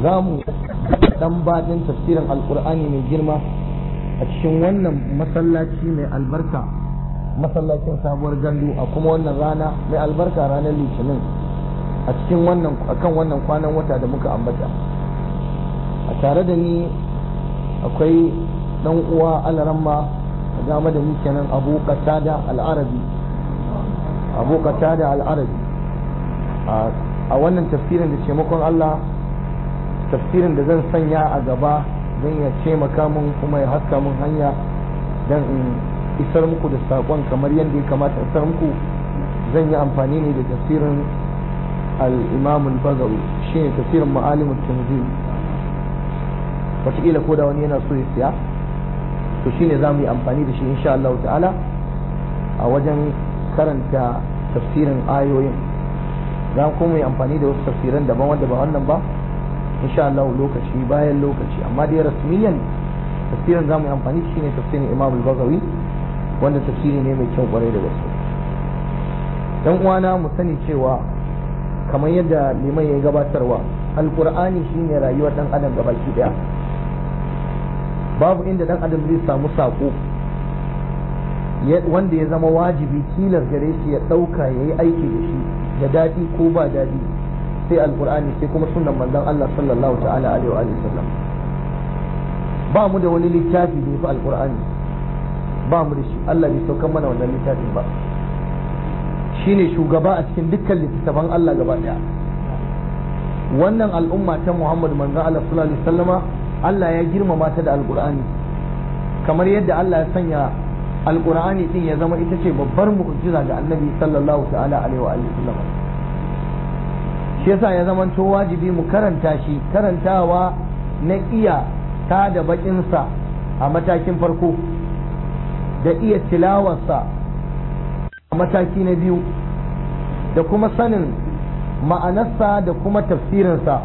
za mu dan baɗin tafsirin alkur'ani mai girma a cikin wannan masallaci mai albarka masallacin sabuwar gandu a kuma wannan rana mai albarka ranar litinin a cikin wannan akan wannan kwanan wata da muka ambata a tare da ni akwai dan uwa alaramma a game da muke nan abu qatada al-arabi abu qatada al-arabi a wannan tafsirin da taimakon Allah tafsirin da zan sanya a gaba don ya taimaka mun kuma ya haska mun hanya don in isar muku da saƙon kamar yadda ya kamata isar muku zan yi amfani ne da tafsirin al-imam al-bagawi shine tafsirin ma'alimul tanzil wataƙila ko da wani yana so ya siya to shine za mu yi amfani da shi insha Allah ta'ala a wajen karanta tafsirin ayoyin za kuma yi amfani da wasu tafsiran daban wanda ba wannan ba insha Allah lokaci bayan lokaci amma dai rasmiyan tafsirin za mu yi amfani shi ne tafsirin Imam al-Baghawi wanda tafsiri ne mai kyau kwarai da gaske dan uwana mu sani cewa kamar yadda liman ya gabatarwa alqur'ani shine rayuwar dan adam gabaki daya babu inda dan adam zai samu sako wanda ya zama wajibi tilas gare shi ya dauka yayi aiki da shi da daɗi ko ba daɗi sai alkur'ani sai kuma sunan manzon Allah sallallahu ta'ala alaihi wa sallam ba mu da wani littafi da yafi alkur'ani ba mu da shi Allah bai saukar mana wannan littafin ba shine shugaba a cikin dukkan littattafan Allah gaba daya wannan al'umma ta Muhammad manzon Allah sallallahu alaihi wasallama Allah ya girmama ta da alkur'ani kamar yadda Allah ya sanya alkur'ani din ya zama ita ce babbar mu'jiza ga annabi sallallahu ta'ala alaihi wa sallam shi yasa ya zama to wajibi mu karanta shi karantawa na iya ta da bakinsa a matakin farko da iya tilawarsa a mataki na biyu da kuma sanin ma'anarsa da kuma tafsirinsa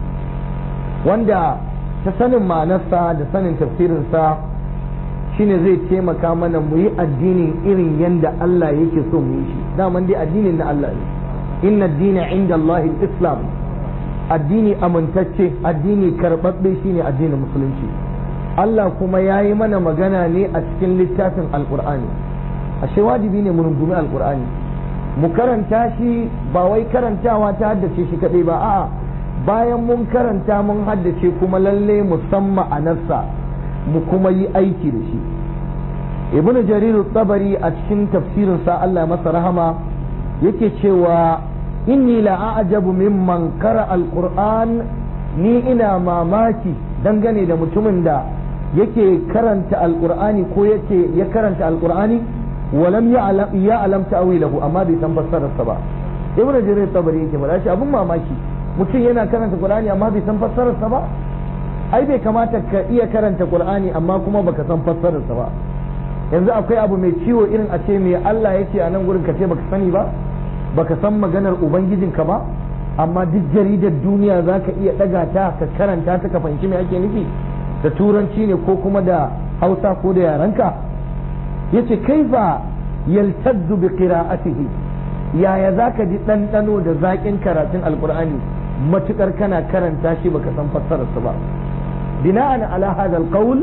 wanda ta sanin ma'anarsa da sanin tafsirinsa shine zai taimaka mana mu yi addinin irin yadda Allah yake so mu yi shi daman dai addinin na Allah ne inna dina inda Allah islam addini amintacce addini karɓaɓɓe shine addinin musulunci Allah kuma ya yi mana magana ne a cikin littafin alƙur'ani ashe wajibi ne mu rungumi alƙur'ani mu karanta shi ba wai karantawa ta haddace shi kaɗai ba a'a bayan mun karanta mun haddace kuma lalle musamman ma'anarsa mu kuma yi aiki da shi ibn jarir tabari a cikin tafsirinsa Allah masa rahama yake cewa inni la a'jabu mimman qara alquran ni ina mamaki dangane da mutumin da yake karanta alqur'ani ko yake ya karanta alqur'ani walam ya'lam ya'lam ta'wilahu amma bai san fassararsa ba ibn jarir tabari yake faɗa shi abun mamaki mutum yana karanta qur'ani amma bai san fassararsa ba ai bai kamata ka iya karanta qur'ani amma kuma baka san fassararsa ba yanzu akwai abu mai ciwo irin a ce me Allah ya ce a nan gurin ka ce baka sani ba baka san maganar ubangijinka ba amma duk jaridar duniya za ka iya ɗaga ta ka karanta ta ka fahimci me ake nufi da turanci ne ko kuma da hausa ko da yarenka yace kaifa yaltaddu bi qira'atihi yaya zaka ji ɗanɗano da zaƙin karatun alqur'ani matukar kana karanta shi baka san fassararsa ba bina'an ala hadha alqawl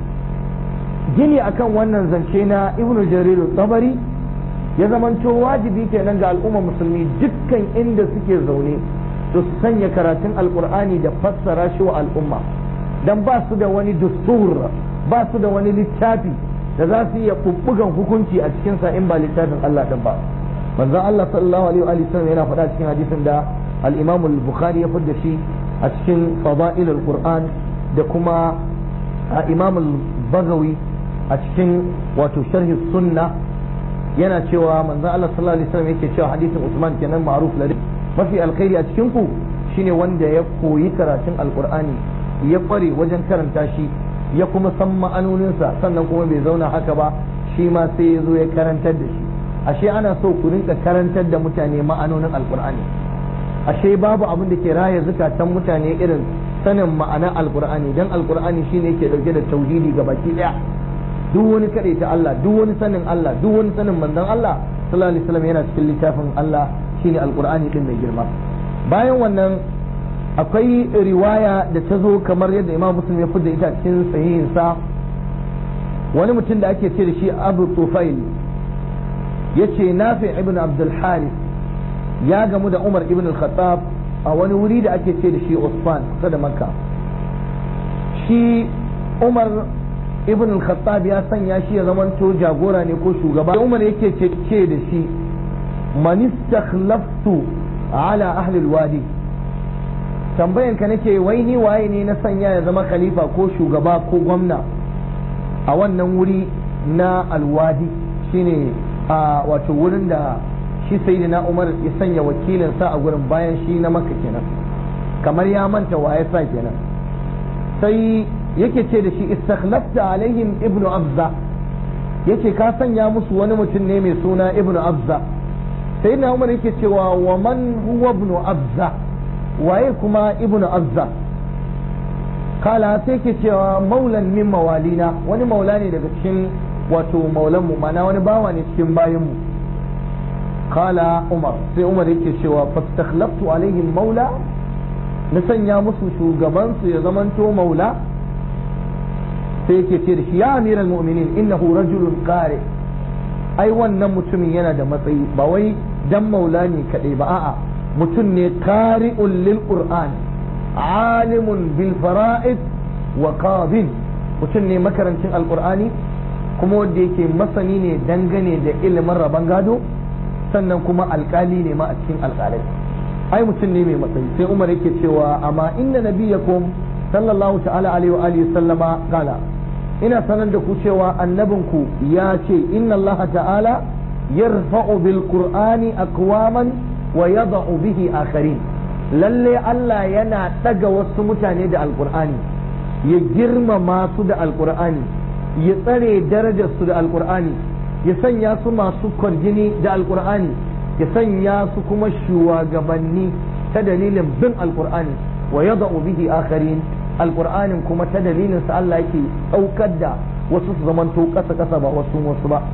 gini akan wannan zance na ibnu jarir tabari ya zamanto wajibi kenan ga al'umma musulmi dukkan inda suke zaune to su sanya karatun alqur'ani da fassara shi wa al'umma dan ba su da wani dustur ba su da wani littafi da za su iya bubbugan hukunci a cikin sa in ba littafin Allah din ba manzon Allah sallallahu alaihi wa sallam yana faɗa cikin hadisin da al-Imam al-Bukhari ya fadda shi a cikin fada'il al-Qur'an da kuma Imam al-Bagawi a cikin wato sharhi sunna yana cewa manzon Allah sallallahu alaihi wasallam yake cewa hadisin Usman kenan ma'ruf lari mafi alkhairi a cikin ku shine wanda ya koyi karatun alqur'ani ya kware wajen karanta shi ya kuma san ma'anoninsa sannan kuma bai zauna haka ba shi ma sai ya zo ya karantar da shi ashe ana so ku rinka karantar da mutane ma'anonin alqur'ani ashe babu abin da ke raya zukatan mutane irin sanin ma'anar alqur'ani dan alqur'ani shine yake dauke da tauhidi ga baki daya duk wani kaɗai ta Allah duk wani sanin Allah duk wani sanin manzon Allah sallallahu alaihi wasallam yana cikin littafin Allah shine alqur'ani din mai girma bayan wannan akwai riwaya da ta zo kamar yadda imam muslim ya fidda ita cikin sahihinsa wani mutum da ake ce da shi abu tufail ya ce nafi ibn abdul haris ya gamu da umar ibn al-khattab a wani wuri da ake ce da shi usman kusa da makka shi umar ibn al-khattab ya sanya shi ya zamanto jagora ne ko shugaba umar yake ce da shi man istakhlaftu ala ahli al-wadi tambayan ka nake wai ni waye ne na sanya ya zama khalifa ko shugaba ko gwamna a wannan wuri na alwadi shine a wato wurin da shi sayyidina umar ya sanya wakilinsa a gurin bayan shi na makka kenan kamar ya manta waye sa kenan sai yake ce da shi istakhlafta alaihim ibnu abza yace ka sanya musu wani mutum ne mai suna ibnu abza sayyidina umar yake cewa wa man huwa ibnu abza waye kuma ibnu abza kala sai ke cewa maulan min mawalina wani maula ne daga cikin wato maulanmu mana wani bawa ne cikin bayanmu kala umar sai umar yake cewa fastakhlaftu alaihim maula na sanya musu shugabansu ya zamanto maula sai yake ce da shi ya amiral mu'minin innahu rajulun qari ai wannan mutumin yana da matsayi ba wai dan maula ne kadai ba a'a mutum ne qari'un lil qur'an alimun bil fara'id wa qadin mutum ne makarancin alqur'ani kuma wanda yake masani ne dangane da ilimin rabon gado sannan kuma alkali ne ma a cikin alkalai ai mutum ne mai matsayi sai umar yake cewa amma inna nabiyakum sallallahu ta'ala alaihi wa alihi sallama kala ina sanar da ku cewa annabinku ya ce inna Allah ta'ala yarfa'u bil qur'ani aqwaman wa yada'u bihi akharin lalle Allah yana daga wasu mutane da alqur'ani ya girmama su da alqur'ani ya tsare darajar su da alqur'ani ya sanya su masu kwarjini da alqur'ani ya sanya su kuma shugabanni ta dalilin bin alqur'ani wa yada'u bihi akharin alqur'anin kuma ta dalilin sa Allah yake daukar da wasu su zamanto kasa kasa ba wasu wasu ba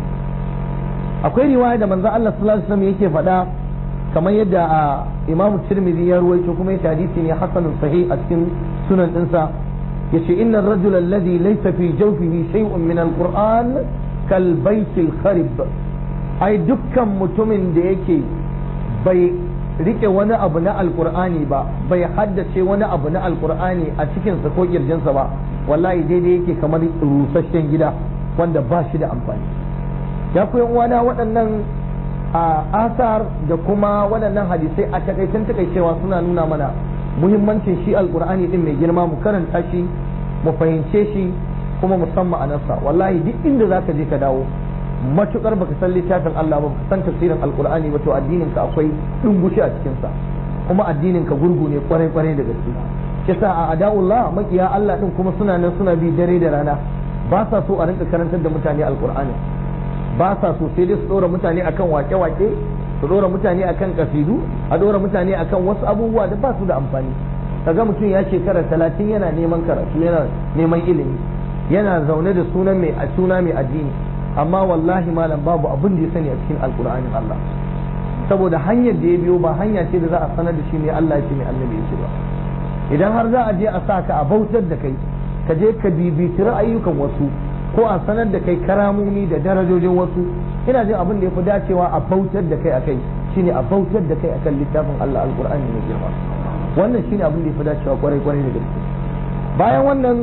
akwai riwaya da manzo Allah sallallahu alaihi wasallam yake faɗa kamar yadda a Imam Tirmidhi ya ruwaito kuma yake hadisi ne hasanun sahih a cikin sunan dinsa yace inna ar-rajula alladhi laysa fi jawfihi shay'un min al-Qur'an kal bayt al-kharib ai dukkan mutumin da yake bai rike wani abu na alkur'ani ba bai haddace wani abu na alkur'ani a cikinsa ko kirjinsa ba wallahi daidai yake kamar rusasshen gida wanda ba shi da amfani ya ku uwana waɗannan a asar da kuma waɗannan hadisai a takaitan takaicewa suna nuna mana muhimmancin shi alkur'ani din mai girma mu karanta shi mu fahimce shi kuma musamman a nasa wallahi duk inda zaka je ka dawo matukar baka san littafin Allah ba baka san tafsirin alkur'ani ba to addinin ka akwai dungushi a cikin sa kuma addinin ka gurgu ne kwarai kwarai da gaske kisa a ada'ullah makiya Allah din kuma suna nan suna bi dare da rana ba sa so a rinka karantar da mutane alkur'ani ba sa so sai dai su dora mutane akan wake-wake su dora mutane akan kasidu a dora mutane akan wasu abubuwa da ba su da amfani kaga mutum ya shekara talatin yana neman karatu yana neman ilimi yana zaune da sunan mai suna mai addini amma wallahi malam babu abin da ya sani a cikin alkur'anin Allah saboda hanyar da ya biyo ba hanya ce da za a sanar da shi ne Allah ya ce mai annabi ya ce ba idan har za a je a sa ka a bautar da kai ka je ka bibiti ra'ayyukan wasu ko a sanar da kai karamomi da darajojin wasu ina jin abin da ya fi dacewa a bautar da kai akai shine a bautar da kai akan littafin Allah alkur'ani mai girma wannan shine abin da ya fi dacewa kwarai kwarai da gaske bayan wannan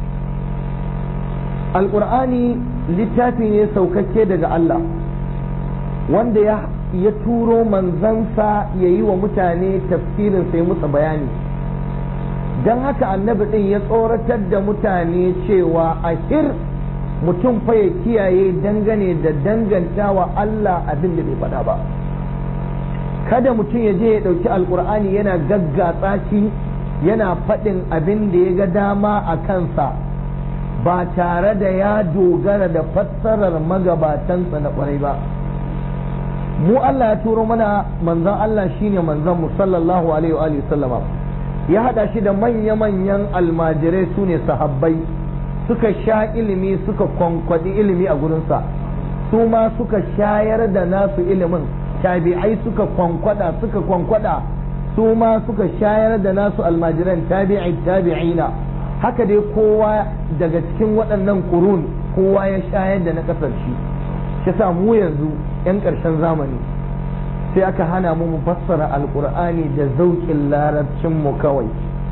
alkur'ani littafi ne saukakke daga Allah wanda ya ya turo manzansa ya yi wa mutane tafsirin sai musa bayani don haka annabi ɗin ya tsoratar da mutane cewa a hir mutum fa ya kiyaye dangane da dangantawa Allah abin da bai faɗa ba kada mutum ya je ya ɗauki alkur'ani yana gaggatsa shi yana faɗin abin da ya ga dama a kansa ba tare da ya dogara da fassarar magabatansa na kwarai ba mu Allah ya turo mana manzon Allah shine manzon mu sallallahu alaihi wa sallama ya hada shi da manya-manyan almajirai su ne sahabbai suka sha ilimi suka kwankwadi ilimi a gurinsa su ma suka shayar da nasu ilimin tabi'ai suka kwankwada suka kwankwada su ma suka shayar da nasu almajiran tabi'i tabi'ina haka dai kowa daga cikin waɗannan kurun kowa ya shayar da na ƙasar shi shi sa mu yanzu 'yan ƙarshen zamani sai aka hana mu mu fassara alƙur'ani da zauƙin larabcin mu kawai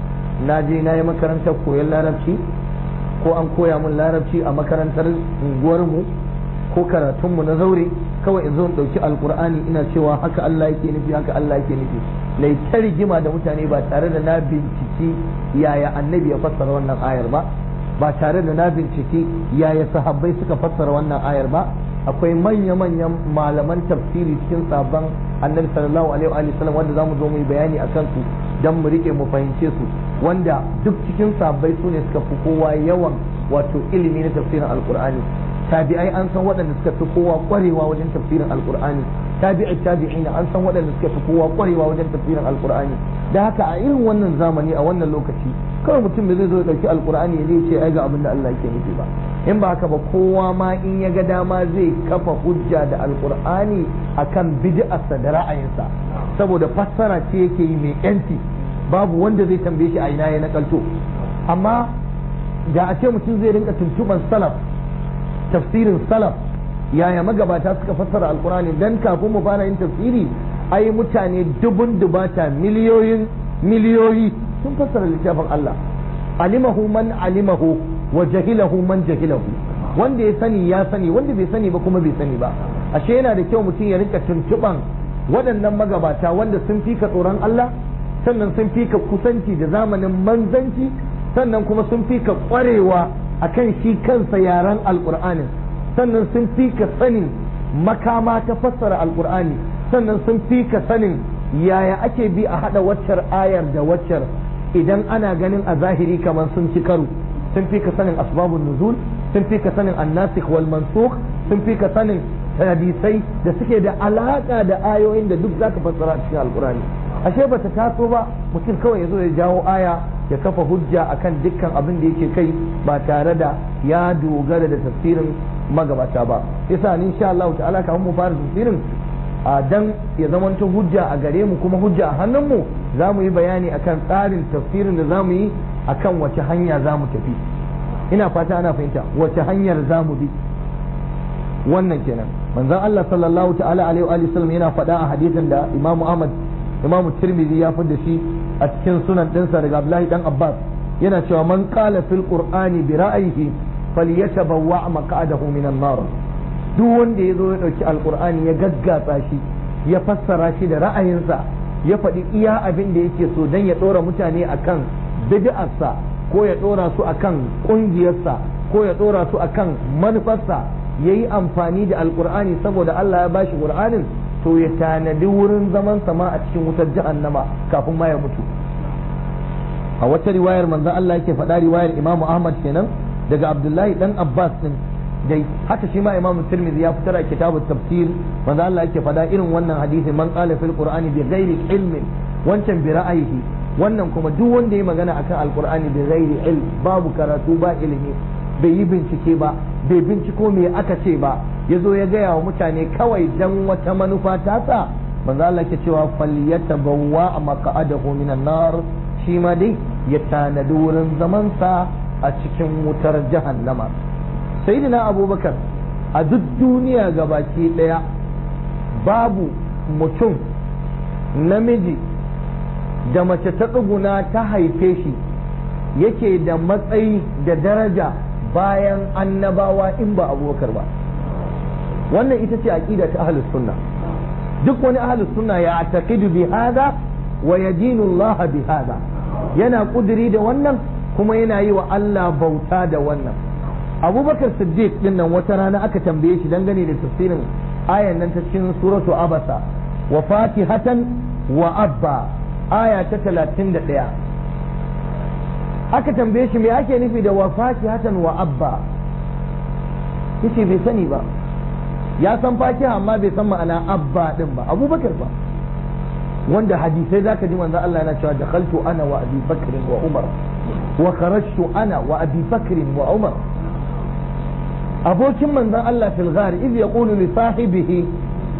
na je na yi makarantar koyon larabci ko an koya mun larabci a makarantar unguwarmu ko karatunmu na zaure kawai in zo in ɗauki alƙur'ani ina cewa haka Allah yake nufi haka Allah yake nufi na ta rigima da mutane ba tare da na binciki yaya annabi ya fassara wannan ayar ba ba tare da na binciki yaya sahabbai suka fassara wannan ayar ba akwai manya-manyan malaman tafsiri cikin sabon annabi sallallahu alaihi wa sallam wanda zamu zo mu yi bayani a kansu dan mu rike mu fahimce su wanda duk cikin sabbai su ne suka fi kowa yawan wato ilimi na tafsirin alqur'ani tabi'ai an san waɗanda suka fi kowa ƙwarewa wajen tafsirin alqur'ani tabi'i tabi'ina an san waɗanda suka fi kowa ƙwarewa wajen tafsirin alqur'ani da haka a irin wannan zamani a wannan lokaci kawai mutum bai zai zo ya ɗauki alqur'ani ya ce ai ga abin da Allah yake nufi ba in ba haka ba kowa ma in ya ga dama zai kafa hujja da alqur'ani akan bid'arsa da ra'ayinsa saboda fassara ce yake yi mai yanci babu wanda zai tambaye shi a ina ya nakalto amma da a ce mutum zai rinka tuntuban salaf tafsirin salaf yaya magabata suka fassara alkurani dan kafin mu fara yin tafsiri ai mutane dubun dubata miliyoyin miliyoyi sun fassara littafin Allah alimahu man alimahu wa jahilahu man jahilahu wanda ya sani ya sani wanda bai sani ba kuma bai sani ba ashe yana da kyau mutum ya rinka tuntuban waɗannan magabata wanda sun fi ka tsoron Allah sannan sun fi ka kusanci da zamanin manzanci sannan kuma sun fi ka ƙwarewa akan shi kansa yaren alƙur'anin sannan sun fi ka sanin makama ta fassara alƙur'ani sannan sun fi ka sanin yaya ake bi a haɗa waccar ayar da waccar idan ana ganin a zahiri kamar sun ci karo sun fi ka sanin asbabun nuzul sun fi ka sanin annasikh wal mansukh sun fi ka sanin hadisai da suke da alaka da ayoyin da duk zaka fassara a cikin alkurani ashe bata taso ba mutum kawai ya zo ya jawo aya ya kafa hujja akan dukkan abin da yake kai ba tare da ya dogara da tafsirin magabata ba yasa ni insha Allah ta'ala kafin mu fara tafsirin a dan ya zamanto hujja a gare mu kuma hujja a hannun mu za mu yi bayani akan tsarin tafsirin da za mu yi akan wace hanya za mu tafi ina fata ana fahimta wace hanyar za mu bi wannan kenan manzon Allah sallallahu ta'ala alaihi wa sallam yana faɗa a hadisin da Imam Ahmad Imam Tirmidhi ya da shi a cikin sunan ɗinsa daga Abdullahi dan Abbas yana cewa man qala fil qur'ani bi ra'yihi falyatabawwa maq'adahu minan nar duk wanda ya zo ya dauki alqur'ani ya gaggatsa shi ya fassara shi da ra'ayinsa ya faɗi iya abin da yake so dan ya ɗora mutane akan bid'arsa ko ya ɗora su akan ƙungiyarsa ko ya ɗora su akan manufarsa ya yi amfani da alkur'ani saboda Allah ya bashi qur'anin to ya tanadi wurin zaman sama a cikin wutar jahannama kafin ma ya mutu a wata riwayar manzon Allah yake faɗa riwayar Imam Ahmad kenan daga Abdullahi dan Abbas din dai haka shi ma Imam Tirmidhi ya fitar a kitabut tafsir manzon Allah yake faɗa irin wannan hadisi man qala fil qur'ani bi ghairi ilmin wancan bi ra'ayihi wannan kuma duk wanda ya magana akan alqur'ani bi ghairi ilm babu karatu ba ilimi bai yi bincike ba bai binciko me aka ce ba ya zo ya gaya wa mutane kawai dan wata manufa tasa manzo Allah ke cewa falyatabawwa maq'adahu minan nar shi ma dai ya tanadi wurin zamansa a cikin wutar jahannama sayyidina abubakar a duk duniya gabaki daya babu mutum namiji da mace ta tsuguna ta haife shi yake da matsayi da daraja bayan annabawa in ba abubakar ba wannan ita ce aqida ta ahlus sunna duk wani ahlus sunna ya taqidu bi hada wa yadinu Allah bi hada yana kudiri da wannan kuma yana yi wa Allah bauta da wannan abubakar siddiq din nan wata rana aka tambaye shi dangane da tafsirin ayan nan ta cikin suratu abasa wa fatihatan wa abba aya ta 31 aka tambaye shi me ake nufi da wa fakihatan wa abba yace bai sani ba ya san fakiha amma bai san ma'ana abba din ba abubakar ba wanda hadisai zaka ji manzo Allah yana cewa dakhaltu ana wa abi bakr wa umar wa kharajtu ana wa abi bakr wa umar abokin manzon Allah fil ghar idh yaqulu li sahibihi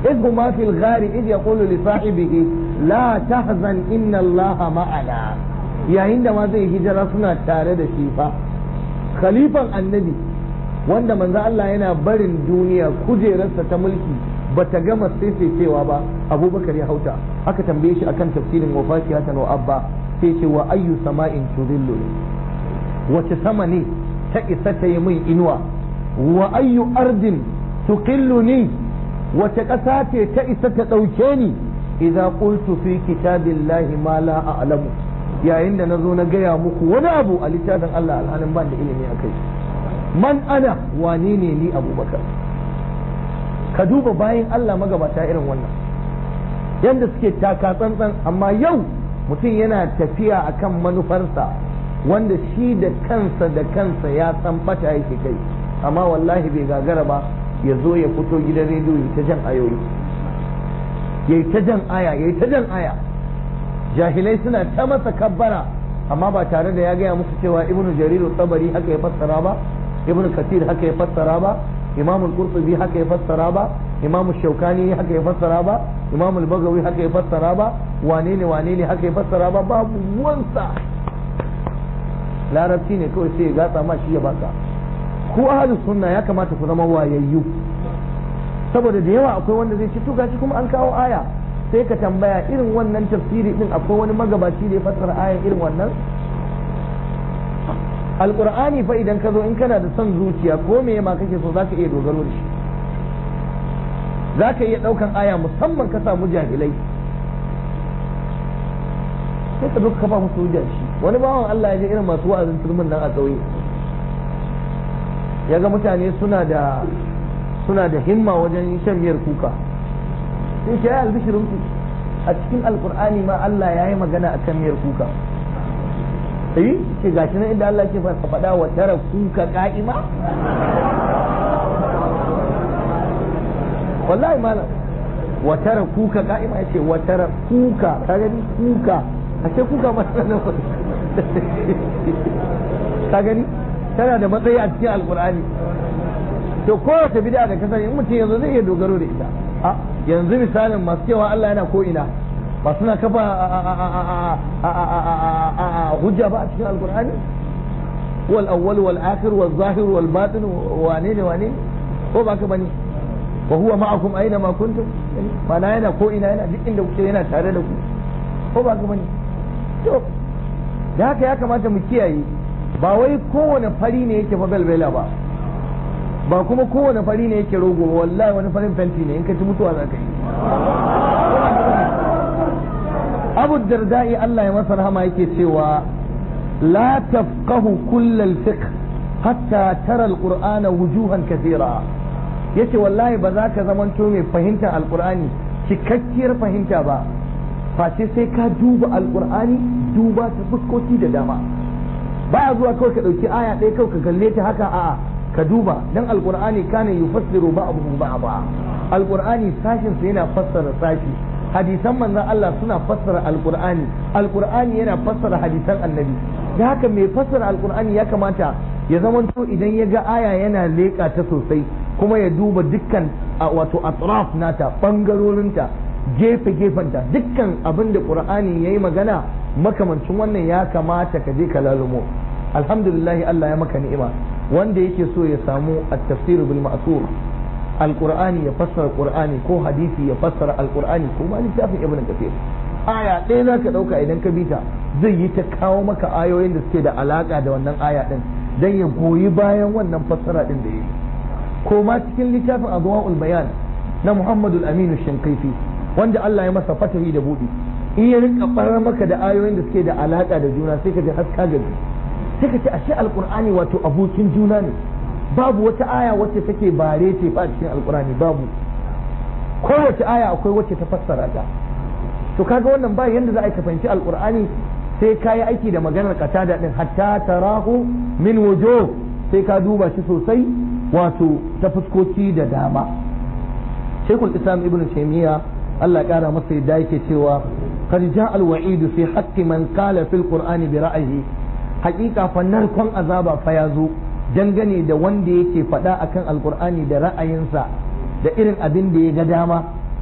إذ هما في الغار إذ يقول لصاحبه لا تحزن إن الله معنا يا عندما زي هجرة سنة تارد شيفا خليفة النبي wanda manzo Allah yana barin duniya kujerarsa ta mulki bata gama cewa ba abubakar ya hauta aka tambaye shi akan tafsirin wafakiyatan wa abba sai ce wa ayyu sama'in tudillu wace sama ne ta isa ta yi min inuwa wa ayyu ardin tuqilluni wace ƙasa ce ta isa ta ɗauke ni idza qultu fi kitabillahi ma la a'lamu yayin da nazo na gaya muku wani abu a littafin Allah alhalin ban da ilimi akai man ana wane ne ni abubakar ka duba bayan Allah magabata irin wannan yadda suke taka tsantsan amma yau mutum yana tafiya akan manufarsa wanda shi da kansa da kansa ya san bata yake kai amma wallahi bai gagara ba ya zo ya fito gidan rediyo ya ta jan ayoyi ya ta jan aya ya ta jan aya jahilai suna ta masa kabbara amma ba tare da ya gaya musu cewa ibnu jariru tsabari haka ya fassara ba ibnu kathir haka ya fassara ba imam al-qurtubi haka ya fassara ba imam shaukani haka ya fassara ba imam al-bagawi haka ya fassara ba wane ne wane ne haka ya fassara ba babu wansa larabci ne kawai sai ya gatsa ma shi ya baka ku ahlus sunna ya kamata ku zama wayayyu saboda da yawa akwai wanda zai ci to gashi kuma an kawo aya sai ka tambaya irin wannan tafsiri din akwai wani magabaci da ya fassara ayan irin wannan alqur'ani fa idan ka zo in kana da son zuciya ko me ma kake so zaka iya dogaro da shi zaka iya daukan aya musamman ka samu jahilai sai ka zo ka kafa musu hujja shi wani bawan Allah ya je irin masu wa'azin turmin nan a ƙauye ya ga mutane suna da suna da himma wajen shan miyar kuka sai ce ya albishirin ku a cikin alkur'ani ma Allah ya yi magana a kan miyar kuka eh ce gashi nan inda Allah ke faɗa wa tara kuka ka'ima wallahi malam wa tara kuka ka'ima yace wa tara kuka ka gani kuka a ce kuka ma nan ka gani tana da matsayi a cikin alkur'ani to kowace bid'a da kasar in mutum yanzu zai iya dogaro da ita a yanzu misalin masu cewa Allah yana ko ina ba suna kafa hujja ba a cikin alkur'ani wal awwal wal akhir wal zahir wal batin wane ne wane ko ba ka bane wa huwa ma'akum aina ma kuntum mana yana ko ina yana duk inda kuke yana tare da ku ko ba ka bane to da haka ya kamata mu kiyaye ba wai kowane fari ne yake fa belbela ba ba kuma kowane fari ne yake rogo ba wallahi wani farin fenti ne in ka ci mutuwa za ka yi abu dardai Allah ya masa rahama yake cewa la tafqahu kullal fiqh hatta tara alqur'ana wujuhan kathira yace wallahi ba za ka zamanto mai fahimtar alqur'ani cikakkiyar fahimta ba face sai ka duba alqur'ani duba ta fuskoki da dama baya zuwa kawai ka dauki aya ɗaya kawai ka kalle ta haka a'a ka duba dan alqur'ani kana yufassiru ba'dahu ba'da alqur'ani sashin sa yana fassara sashi hadisan manzon Allah suna fassara alqur'ani alqur'ani yana fassara hadisan annabi da haka mai fassara alqur'ani ya kamata ya zamanto idan ya ga aya yana leƙa ta sosai kuma ya duba dukkan wato atraf nata bangarorinta gefe gefenta dukkan abin da qur'ani yayi magana makamancin wannan ya kamata ka je ka lalumo alhamdulillah Allah ya maka ni'ima wanda yake so ya samu at-tafsir bil ma'thur alqur'ani ya fassara qur'ani ko hadisi ya fassara alqur'ani ko ma littafin ibnu kathir aya ɗaya za ka ɗauka idan ka bita zai yi ta kawo maka ayoyin da suke da alaka da wannan aya ɗin dan ya goyi bayan wannan fassara ɗin da yayi ko ma cikin littafin adwaul bayan na muhammadul aminu shinkaifi wanda Allah ya masa fatahi da buɗi in ya rinka barar maka da ayoyin da suke da alaka da juna sai ka ji haska gari sai ka ce ashe alqur'ani wato abokin juna ne babu wata aya wacce take bare ce fa cikin alqur'ani babu kowace aya akwai wacce ta fassara ta to kaga wannan ba yanda za a ka fahimci alqur'ani sai ka yi aiki da maganar qatada din hatta tarahu min wujuh sai ka duba shi sosai wato ta fuskoki da dama Sheikhul Islam Ibn Taymiyyah Allah ya kara masa yadda yake cewa قد جاء الوعيد في حق من قال في القرآن برأيه حقيقة فنركم عذابا فيازو dangane da wanda yake faɗa akan alkur'ani da ra'ayinsa da irin abin da ya ga dama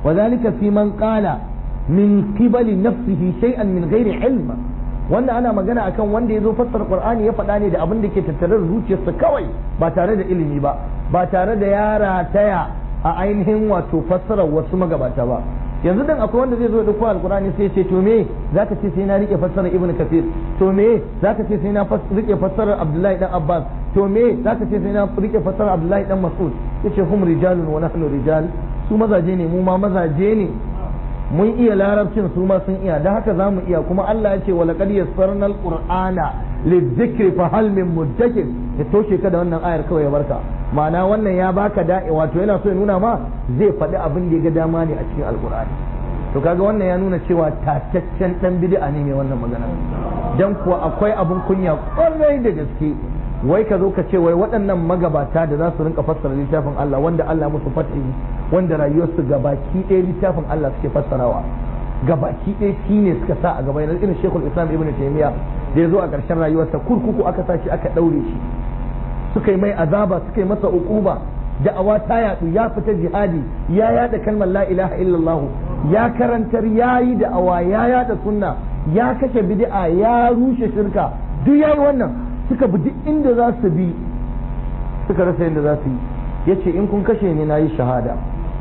وذلك في من قال من قبل نفسه شيئا من غير علم wanda ana magana akan wanda ya zo fassara qur'ani ya faɗa ne da abin da ke tattare da zuciyarsa kawai ba tare da ilimi ba ba tare da yara taya a ainihin wato fassarar wasu magabata ba yanzu dan akwai wanda zai zo da dauko alqur'ani sai ya ce to me zaka ce sai na rike fassarar ibnu kafir to me zaka ce sai na rike fassarar abdullahi dan abbas to me zaka ce sai na rike fassarar abdullahi dan mas'ud yace hum rijalun wa nahnu rijal su mazaje ne mu ma mazaje ne mun iya larabcin su ma sun iya da haka za mu iya kuma Allah ya ce wa laqad yassarna alqur'ana lidhikri fa hal min muddakir ya toshe ka da wannan ayar kawai ya barka ma'ana wannan ya baka da'i wato yana so ya nuna ma zai faɗi abin da ya ga dama ne a cikin alqur'ani to kaga wannan ya nuna cewa tataccen dan bid'a ne mai wannan magana dan kuwa akwai abun kunya kwarai da gaske wai ka zo ka ce wai waɗannan magabata da za su rinka fassara littafin Allah wanda Allah musu fatihi wanda rayuwarsu gabaki ɗaya littafin Allah suke fassarawa gabaki ɗaya shi ne suka sa a gaba yanzu irin Sheikhul Islam Ibn Taymiyyah da ya zo a ƙarshen rayuwarsa kurkuku aka sa shi aka ɗaure shi suka yi mai azaba suka yi masa uquba da'awa ta yaɗu ya fita jihadi ya yada kalmar la ilaha illallah ya karantar ya yi da'awa ya yada sunna ya kashe bid'a ya rushe shirka duk yayi wannan suka bi duk inda za su bi suka rasa yadda za su yi ya ce in kun kashe ni na yi shahada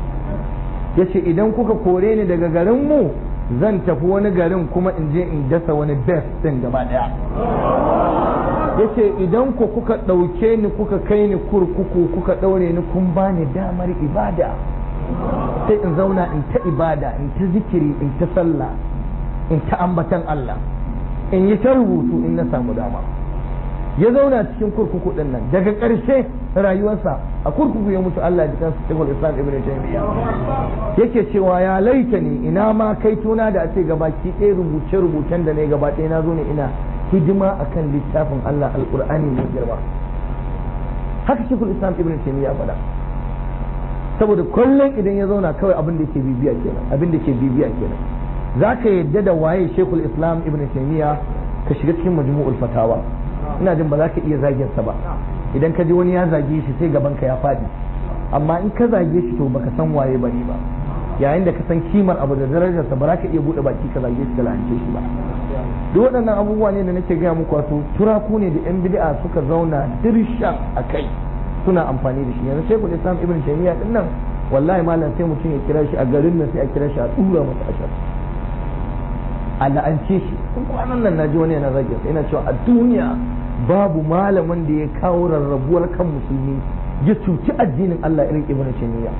ya ce idan kuka kore ni daga garinmu zan tafi wani garin kuma in je in dasa wani best din gaba daya ya ce idan ku kuka ɗauke ni kuka kai ni kurkuku kuka ɗaure ni kun ba ni damar ibada sai in zauna in ta ibada in ta zikiri in ta sallah in ta ambatan Allah in yi ta rubutu in na samu dama ya zauna cikin kurkuku din nan daga ƙarshe rayuwarsa a kurkuku ya mutu Allah ji kansa Sheikhul Islam Ibn Taymiyyah yake cewa ya laita ni ina ma kai tuna da a ce gabaki ɗaya rubuce rubucen da ne gaba ɗaya na zo ne ina hidima akan littafin Allah alqur'ani mai girma haka Sheikhul Islam Ibn Taymiyyah faɗa saboda kullum idan ya zauna kawai abin da ke bibiya kenan abin da ke bibiya kenan zaka yadda da waye Sheikhul Islam Ibn Taymiyyah ka shiga cikin majmu'ul fatawa ina jin ba za ka iya zagin sa ba idan ka ji wani ya zage shi sai gaban ka ya faɗi amma in ka zage shi to baka san waye bane ba yayin da ka san kimar abu da darajar sa ba za ka iya bude baki ka zage shi ka lance shi ba duk waɗannan abubuwa ne da nake gaya muku wato turaku ne da yan bid'a suka zauna dirshan a kai suna amfani da shi yanzu shekul islam ibn taymiya din nan wallahi malam sai mutum ya kira shi a garin nan sai a kira shi a dura masa ashar a la'ance shi in kwanan nan naji wani yana zage sai yana cewa a duniya babu malamin da ya kawo rarrabuwar kan musulmi ya cuci addinin Allah irin ibn taymiya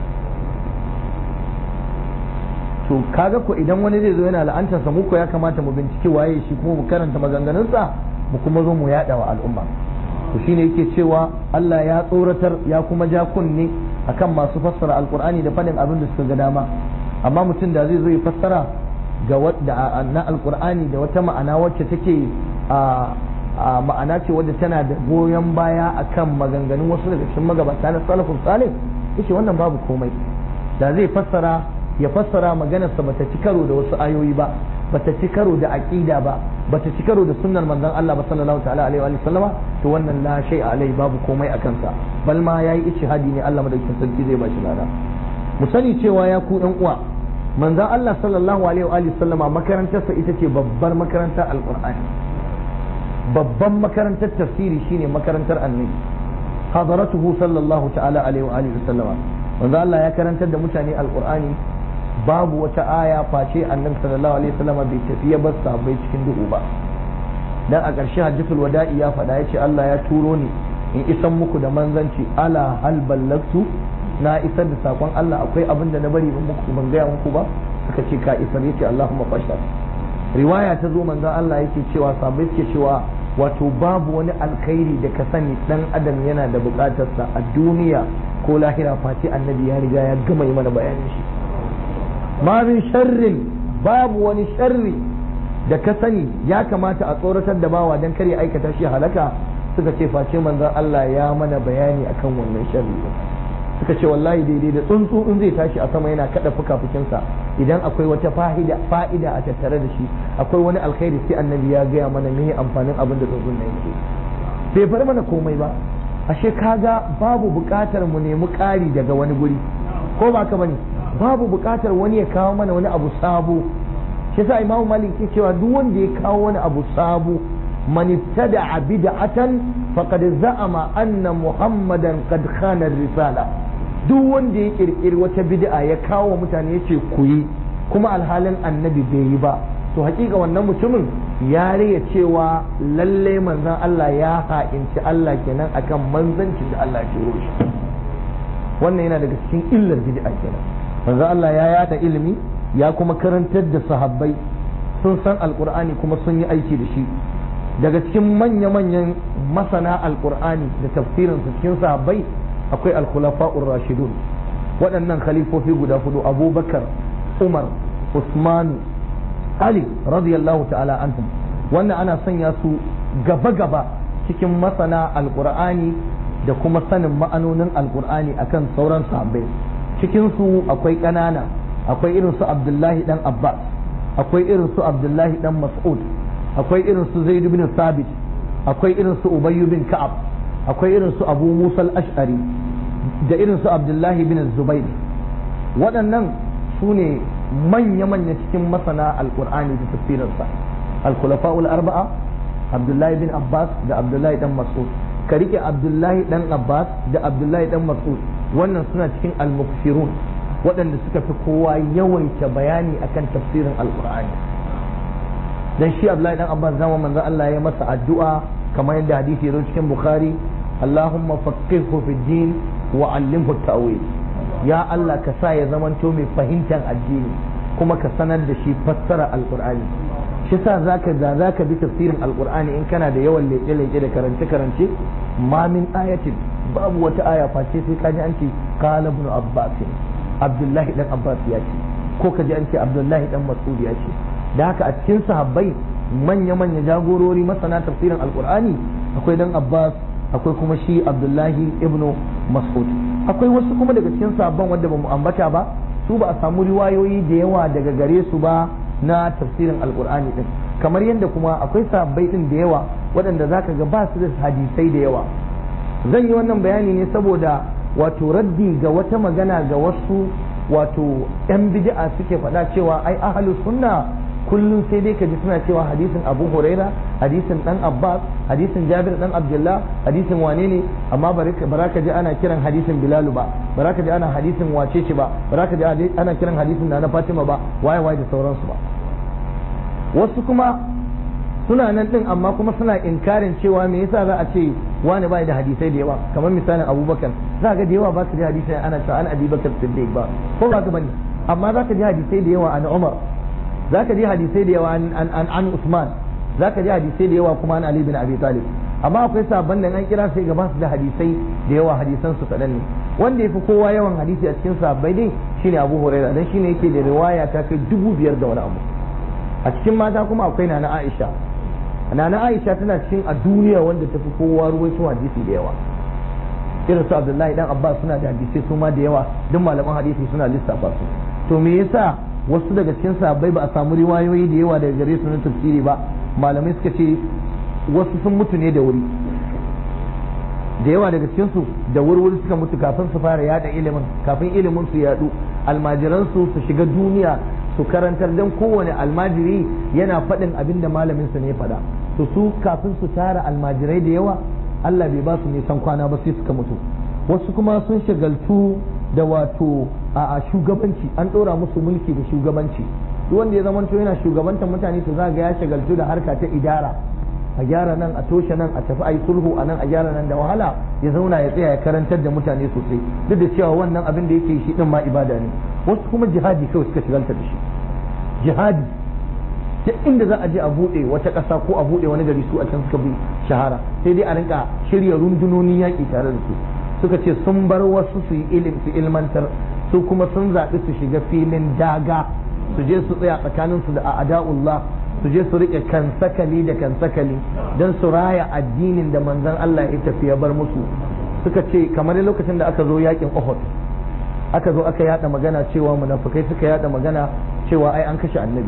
to kaga ko idan wani zai zo yana la'antar sa muku ya kamata mu bincike waye shi kuma mu karanta maganganunsa mu kuma zo mu yada wa al'umma to shine yake cewa Allah ya tsoratar ya kuma ja kunne akan masu fassara alqur'ani da fadin abin da suka ga dama amma mutum da zai zo ya fassara ga wadda na alqur'ani da wata ma'ana wacce take a ma'ana ce wadda tana da goyon baya akan maganganun wasu daga cikin magabata na salafus salih yace wannan babu komai da zai fassara ya fassara maganarsa bata ci karo da wasu ayoyi ba bata ci karo da aqida ba bata ci karo da sunnar manzon Allah ba sallallahu ta'ala alaihi wa sallama to wannan la shay alai babu komai a kansa bal ma yayi ijtihadi ne Allah madaukakin sarki zai ba shi lada mu sani cewa ya ku ɗan uwa manzon Allah sallallahu alaihi wa sallama makarantarsa ita ce babbar makarantar alqur'ani babban makarantar tafsiri shine makarantar annabi hadaratuhu sallallahu ta'ala alaihi wa sallama manzo Allah ya karantar da mutane alqur'ani babu wata aya face annabi sallallahu alaihi wasallam bai tafi ya bar sahabbai cikin duhu ba dan a ƙarshe hajjatul wada'i ya faɗa yace Allah ya turo ni in isan muku da manzanci ala hal ballagtu na isar da sakon Allah akwai abin da na bari ban muku ban gaya muku ba suka ce ka isar yace Allahumma fashhad riwaya ta zo manzon Allah yake cewa sahabbai suke cewa wato babu wani alkhairi da ka sani dan adam yana da bukatarsa a duniya ko lahira face annabi ya riga ya gama yi mana bayanin shi ma min sharrin babu wani sharri da ka sani ya kamata a tsoratar da bawa dan kare aikata shi halaka suka ce face manzon Allah ya mana bayani akan wannan sharri suka ce wallahi daidai da tsuntsu in zai tashi a sama yana kada fuka-fukinsa idan akwai wata fa'ida fa'ida a tattare da shi akwai wani alkhairi sai annabi ya gaya mana me amfanin abin da tsuntsun nan yake bai bar mana komai ba ashe kaga babu buƙatar mu nemi ƙari daga wani guri ko ba ka bane babu buƙatar wani ya kawo mana wani abu sabo shi yasa imamu malik ke cewa duk wanda ya kawo wani abu sabo man ibtada'a bid'atan faqad za'ama anna muhammadan qad khana risala duk wanda ya kirkiri wata bid'a ya kawo mutane yace ku yi kuma alhalin annabi bai yi ba to hakika wannan mutumin ya riya cewa lalle manzon Allah ya ha'inci Allah kenan akan manzancin da Allah ya shi wannan yana daga cikin illar bid'a kenan manzon Allah ya yada ilimi ya kuma karantar da sahabbai sun san alkur'ani kuma sun yi aiki da shi daga cikin manya-manyan masana alkur'ani da tafsirin su cikin sahabbai akwai alkhulafa'ur rashidun waɗannan khalifofi guda hudu abubakar umar usmanu ali radiyallahu ta'ala anhum wannan ana sanya su gaba-gaba cikin masana alkur'ani da kuma sanin ma'anonin alkur'ani akan sauran sahabbai cikin su akwai ƙanana akwai irin su abdullahi dan abbas akwai irin su abdullahi dan mas'ud akwai irin su zaid bin sabit akwai irin su ubay bin ka'ab akwai irin su abu musa al-ash'ari da irin su abdullahi bin zubair waɗannan su ne manya-manya cikin masana alkur'ani da tafsirinsa al-khulafa'ul arba'a abdullahi bin abbas da abdullahi dan mas'ud ka rike abdullahi dan abbas da abdullahi dan mas'ud wannan suna cikin al-mukfirun waɗanda suka fi kowa yawaita bayani akan tafsirin alkur'ani dan shi abdullahi dan abbas zama manzo Allah ya masa addu'a kamar yadda hadisi ya zo cikin bukhari allahumma faqihhu fi din wa 'allimhu ta'wil ya Allah ka sa ya zamanto mai fahimtar addini kuma ka sanar da shi fassara alkur'ani shi sa zaka da zaka bi tafsirin alkur'ani in kana da yawan leke leke da karance karance ma min ayatin babu wata aya face sai kaji an ce qala ibn abbas abdullahi dan abbas ya ce ko kaji an ce abdullahi dan mas'ud ya ce da haka a cikin sahabbai manya manya jagorori masana tafsirin alkur'ani akwai dan abbas akwai kuma shi abdullahi ibnu mas'ud akwai wasu kuma daga cikin sabon wanda ba mu ambata ba su ba a samu riwayoyi da yawa daga gare su ba na tafsirin alkur'ani din kamar yadda kuma akwai sabbai din da yawa waɗanda zaka ga ba su da hadisai da yawa zan yi wannan bayani ne saboda wato raddi ga wata magana ga wasu wato yan bid'a suke faɗa cewa ai ahlus sunna kullum sai dai ka ji suna cewa hadisin abu huraira hadisin dan abbas hadisin jabir dan abdullah hadisin wane ne amma ba ka ji ana kiran hadisin bilalu ba ba ka ji ana hadisin wacece ba ba ka ji ana kiran hadisin na fatima ba waye waye da sauransu ba wasu kuma suna nan din amma kuma suna inkarin cewa me yasa za a ce wani bai da hadisai da yawa kamar misalin abubakar za ga da yawa ba su da hadisai ana cewa an abi bakar siddiq ba ko ba ka bane amma za ka ji hadisai da yawa an umar za ka ji hadisai da yawa an Usman za ka ji hadisai da yawa kuma an Ali bin Abi Talib amma akwai sabon nan an kira sai gaba su da hadisai da yawa hadisan su kaɗan ne wanda ya fi kowa yawan hadisi a cikin sahabbai dai shine Abu Huraira dan shine yake da riwaya ta kai dubu biyar da wani abu a cikin mata kuma akwai Nana Aisha Nana Aisha tana cikin a duniya wanda ta fi kowa ruwaito hadisi da yawa irin su Abdullahi dan Abbas suna da hadisai su ma da yawa duk malaman hadisi suna lissafa su to me yasa wasu daga cikin sahabbai ba a samu riwayoyi da yawa daga gare su na tafsiri ba malamai suka ce wasu sun mutu ne da wuri da yawa daga cikin su da wurwuri suka mutu kafin su fara yada ilimin kafin ilimin su yadu almajiran su su shiga duniya su karantar dan kowane almajiri yana faɗin abin da malamin sa ne ya faɗa to su kafin su tara almajirai da yawa Allah bai ba su nisan kwana ba sai suka mutu wasu kuma sun shagaltu da wato a shugabanci an ɗora musu mulki da shugabanci duk wanda ya zamanto yana shugabantar mutane to za ga ya shagaltu da harka ta idara a gyara nan a toshe nan a tafi ayi sulhu a nan a gyara nan da wahala ya zauna ya tsaya ya karantar da mutane sosai duk da cewa wannan abin da yake shi din ma ibada ne wasu kuma jihadi kawai suka shigalta da shi jihadi duk inda za a je a buɗe wata ƙasa ko a buɗe wani gari su a can suka bi shahara sai dai a rinka shirya rundunonin yaƙi tare da su suka ce sun bar wasu su yi ilim su ilmantar su kuma sun zaɓi su shiga filin daga su je su tsaya tsakaninsu da a'da'ullah su je su riƙe kansakali da kansakali don su raya addinin da manzon Allah ya tafi ya bar musu suka ce kamar lokacin da aka zo yakin Uhud aka zo aka yada magana cewa munafikai suka yada magana cewa ai an kashe annabi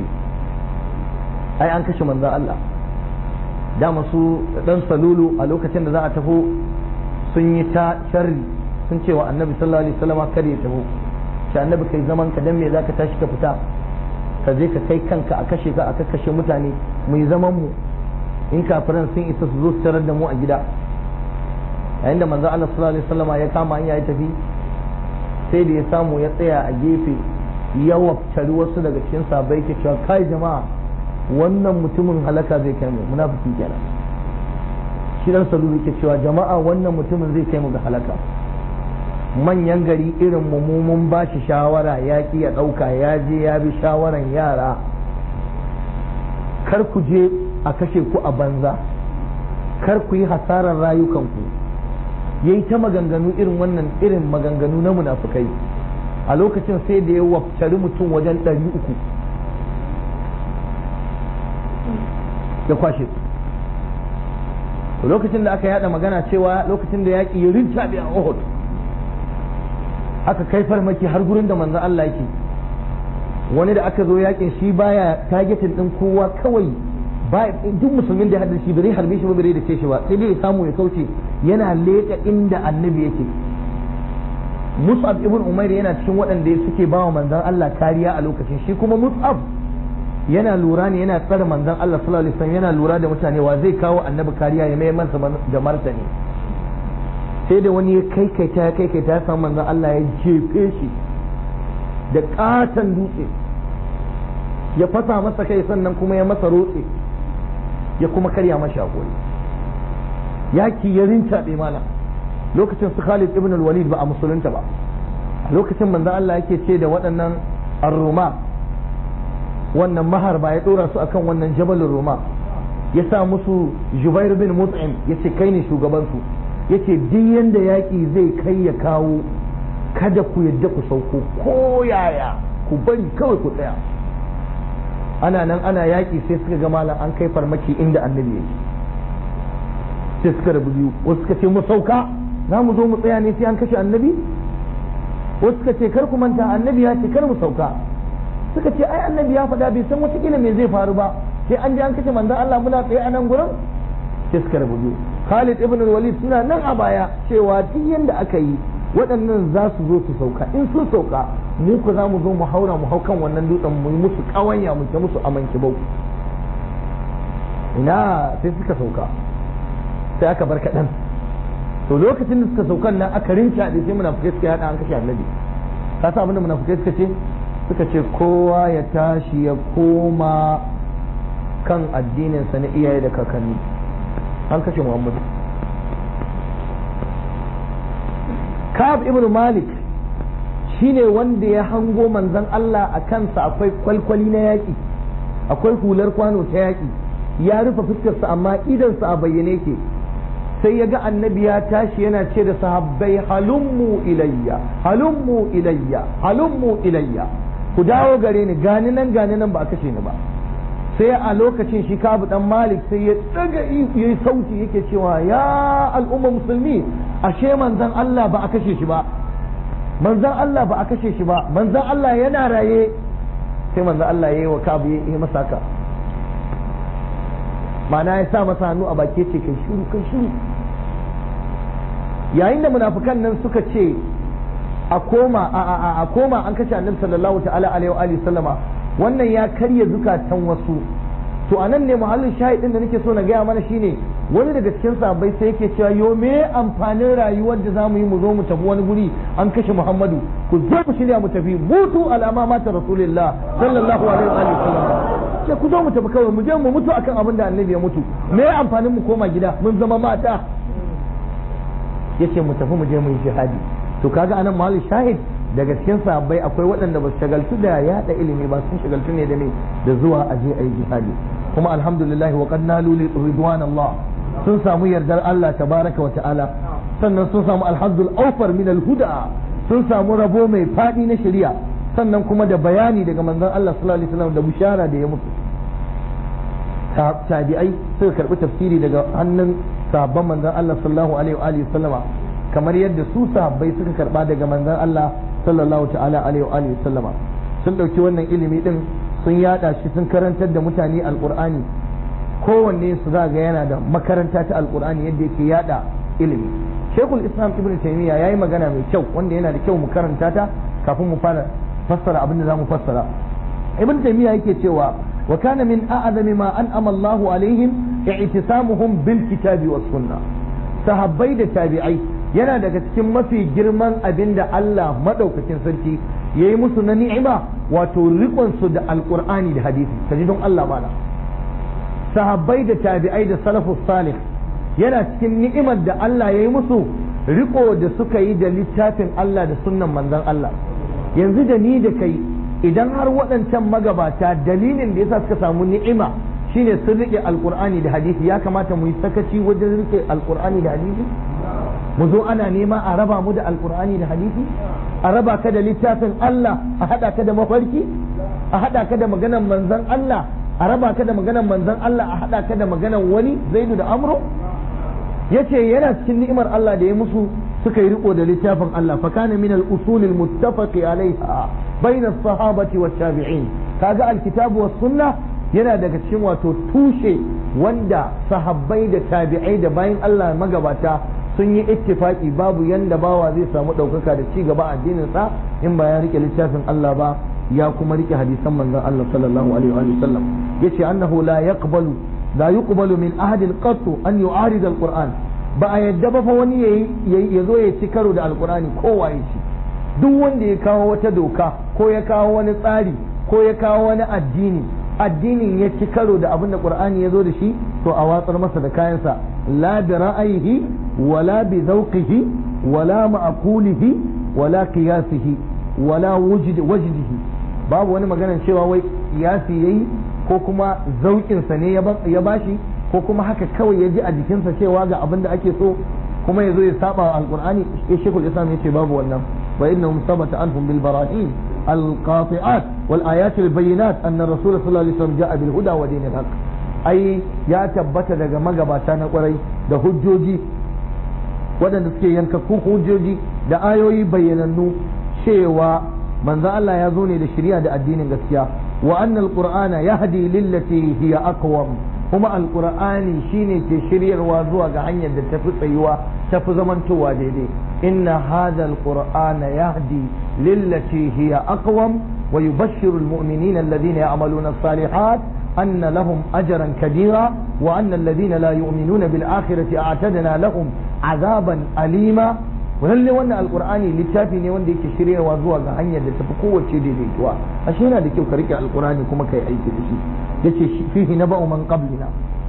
ai an kashe manzon Allah dama su dan salulu a lokacin da za a taho sun yi ta sharri sun cewa annabi sallallahu alaihi wasallam kada ya taho shi annabi kai zaman ka dan me zaka tashi ka fita ka je ka kai kanka a kashe ka a kashe mutane mu yi zaman mu in kafiran sun isa su zo su tarar da mu a gida yayin da manzo Allah sallallahu alaihi wasallama ya kama hanya ya tafi sai da ya samu ya tsaya a gefe ya waftari wasu daga cikin sabai ke cewa kai jama'a wannan mutumin halaka zai kai mu munafiki kenan shi dan salulu ke cewa jama'a wannan mutumin zai kai mu ga halaka manyan gari irin mu mun ba shi shawara ya ki ya dauka ya je ya bi shawaran yara kar ku je a kashe ku a banza kar ku yi hasarar rayukanku yayi ta maganganu irin wannan irin maganganu na munafukai a lokacin sai da ya wafcari mutum wajen ɗari uku ya kwashe su lokacin da aka yada magana cewa lokacin da yaƙi ya rincaɓe a Uhud aka kai farmaki har gurin da manzon Allah yake wani da aka zo yaƙin shi baya targetin ɗin kowa kawai ba duk musulmin da ya haɗa shi bai harbe shi ba bai da ce shi ba sai dai ya samu ya kauce yana leƙa inda annabi yake Mus'ab ibn Umair yana cikin waɗanda suke ba wa manzon Allah kariya a lokacin shi kuma Mus'ab yana lura ne yana tsare manzon Allah sallallahu alaihi wasallam yana lura da mutane wa zai kawo annabi kariya ya mai masa da martani sai da wani ya kai kai ta kai kai ta samu manzon Allah ya jefe shi da katon dutse ya fasa masa kai sannan kuma ya masa rotse ya kuma karya masa hakuri yaki ya rintaɓe malam lokacin su Khalid ibn al-Walid ba a musulunta ba lokacin manzo Allah yake ce da waɗannan ar-Ruma wannan mahar ba ya dora su akan wannan jabalin Ruma ya sa musu Jubair bin Mut'im yace kai ne shugaban su yace duk yanda yaki zai kai ya kawo kada ku yadda ku sauko ko yaya ku bari kawai ku tsaya ana nan ana yaki sai suka ga malam an kai farmaki inda annabi yake sai suka rabu biyu wasu suka ce mu sauka za mu zo mu tsaya ne sai an kashe annabi wasu suka ce kar ku manta annabi ya ce kar mu sauka suka ce ai annabi ya faɗa bai san wata kila me zai faru ba sai an je an kashe manzon Allah muna tsaye a nan gurin sai suka rabu biyu Khalid ibn Walid suna nan a baya cewa duk yanda aka yi waɗannan za su zo su sauka in sun sauka mu ku za mu zo mu haura mu hau kan wannan dutsen mu yi musu kawanya mu ta musu amanki bau ina sai suka sauka sai aka bar kaɗan to lokacin da suka saukan nan aka rinca da sai munafukai suka yada an kashe annabi ka sa abinda munafukai suka ce suka ce kowa ya tashi ya koma kan addininsa na iyaye da kakanni an kashe muhammadu kab ibn malik shine wanda ya hango manzon Allah a kansa akwai kwalkwali na yaƙi akwai hular kwano ta yaƙi ya rufe fuskarsa amma idansa a bayyane ke sai ya ga annabi ya tashi yana ce da sahabbai halummu ilayya halummu ilayya halummu ilayya ku dawo gare ni gani nan gani nan ba a kashe ni ba sai a lokacin shi kabu dan malik sai ya daga yayi sauti yake cewa ya al'umma musulmi ashe manzon Allah ba a kashe shi ba manzon Allah ba a kashe shi ba manzon Allah yana raye sai manzon Allah yayi wa kabu yayi masa haka ma'ana ya sa masa hannu a baki ce kai shiru kai shiru yayin da munafukan nan suka ce a koma a a koma an kashe annabi sallallahu ta'ala alaihi wa alihi sallama wannan ya karya zukatan wasu to anan ne muhallin shahidin da nake so na gaya mana shine wani daga cikin sahabbai sai yake cewa yo me amfanin rayuwar da zamu yi mu zo mu tafi wani guri an kashe Muhammadu ku zo ku shirya mu tafi mutu alama mata rasulullah sallallahu alaihi wa alihi sallam ce ku zo mu tafi kawai mu je mu mutu akan abin da annabi ya mutu me amfanin mu koma gida mun zama mata yace mu tafi mu je mu yi jihadi to kaga anan mahallin shahid daga cikin sahabbai akwai waɗanda ba su shagaltu da yaɗa ilimi ba sun shagaltu ne da me da zuwa a je a yi jihadi kuma alhamdulillah wa qad nalu ridwan Allah sun samu yardar Allah tabaraka wa ta'ala sannan sun samu alhazzul awfar min alhuda sun samu rabo mai fadi na shari'a sannan kuma da bayani daga manzon Allah sallallahu alaihi wasallam da bushara da ya mutu tabi'ai suka karbi tafsiri daga hannun sahabban manzon Allah sallallahu alaihi wa alihi sallama kamar yadda su sahabbai suka karba daga manzon Allah sallallahu ta'ala alaihi wa alihi sallama sun dauki wannan ilimi din sun yada shi sun karantar da mutane alqur'ani kowanne su za ga yana da makaranta ta alqur'ani yadda yake yada ilimi shekul islam ibn taymiya yayi magana mai kyau wanda yana da kyau mu karanta ta kafin mu fara fassara abin da zamu fassara ibn taymiya yake cewa wa kana min a'zami ma an'ama Allah alaihim i'tisamuhum bil kitabi was sunnah sahabbai da tabi'ai yana daga cikin mafi girman abin da Allah madaukakin sarki yayi musu na ni'ima wato rikon su da alqur'ani da hadisi kaji don Allah mala sahabbai da tabi'ai da salafus salih yana cikin ni'imar da Allah yayi musu riko da suka yi da littafin Allah da sunnan manzon Allah yanzu da ni da kai idan har waɗancan magabata dalilin da yasa suka samu ni'ima shine sun rike alkur'ani da hadisi ya kamata mu yi sakaci wajen rike alkur'ani da hadisi mu zo ana nema a raba mu da alkur'ani da hadisi a raba ka da littafin Allah a hada ka da mafarki a hada ka da maganar manzon Allah a raba ka da maganar manzon Allah a hada ka da maganar wani zaidu da amro yace yana cikin ni'imar Allah da ya musu suka yi riko da littafin Allah fa kana min al-usul al-muttafaqi alaiha bayna as-sahabati wat-tabi'in kaga al-kitabu was-sunnah yana daga cikin wato tushe wanda sahabbai da tabi'ai da bayan Allah magabata sun yi ittifaki babu yanda bawa zai samu ɗaukaka da ci gaba addinin sa in ba ya rike littafin Allah ba ya kuma rike hadisan manzon Allah sallallahu alaihi wa sallam yace annahu la yaqbalu la yuqbalu min ahadin qattu an yu'arid al-Qur'an ba a yadda ba fa wani ya zo ya ci karo da alkur'ani ko waye ci duk wanda ya kawo wata doka ko ya kawo wani tsari ko ya kawo wani addini addinin ya ci karo da abin da qur'ani ya zo da shi to a watsar masa da kayansa la bi ra'ayihi wala bi zawqihi wala ma'qulihi wala qiyasihi wala wujdi wajdihi babu wani maganar cewa wai qiyasi yayi ko kuma zauƙinsa ne ya bashi ko kuma haka kawai ya ji a jikinsa cewa ga abin da ake so kuma ya zo ya saba wa alqur'ani ya shekul islam ya ce babu wannan wa innahum sabata anhum bil barahin القاطعات والآيات البينات أن الرسول صلى الله عليه وسلم جاء بالهدى ودين الحق أي يا تبت daga magabata na kwarai da hujjoji waɗanda suke yankakku hujjoji da ayoyi bayyanannu cewa manzo Allah ya zo ne da shari'a da addinin gaskiya wa annal qur'ana yahdi lillati hiya aqwam kuma alqur'ani shine ke shiryarwa zuwa ga hanyar da tafi tsayuwa tafi zamantowa daidai inna hadha alqur'ana yahdi lillati hiya aqwam wa yubashshiru almu'minina alladhina ya'maluna as-salihat أن لهم أجرا كبيرا وأن الذين لا يؤمنون بالآخرة أعتدنا لهم عذابا أليما walalle wannan alkur'ani littafi ne wanda yake shiryawa zuwa ga hanyar da tafi kowace daidaituwa ashe yana da kyau ka rike alkur'ani kuma kai aiki da shi yace fihi naba'u man qablina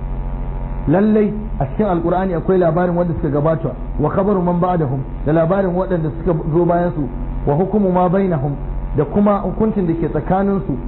lallai a cikin alkur'ani akwai labarin wanda suka gabata wa khabaru man ba'dahum da labarin waɗanda suka zo bayan su wa hukumu ma bainahum da kuma hukuncin da ke tsakanin su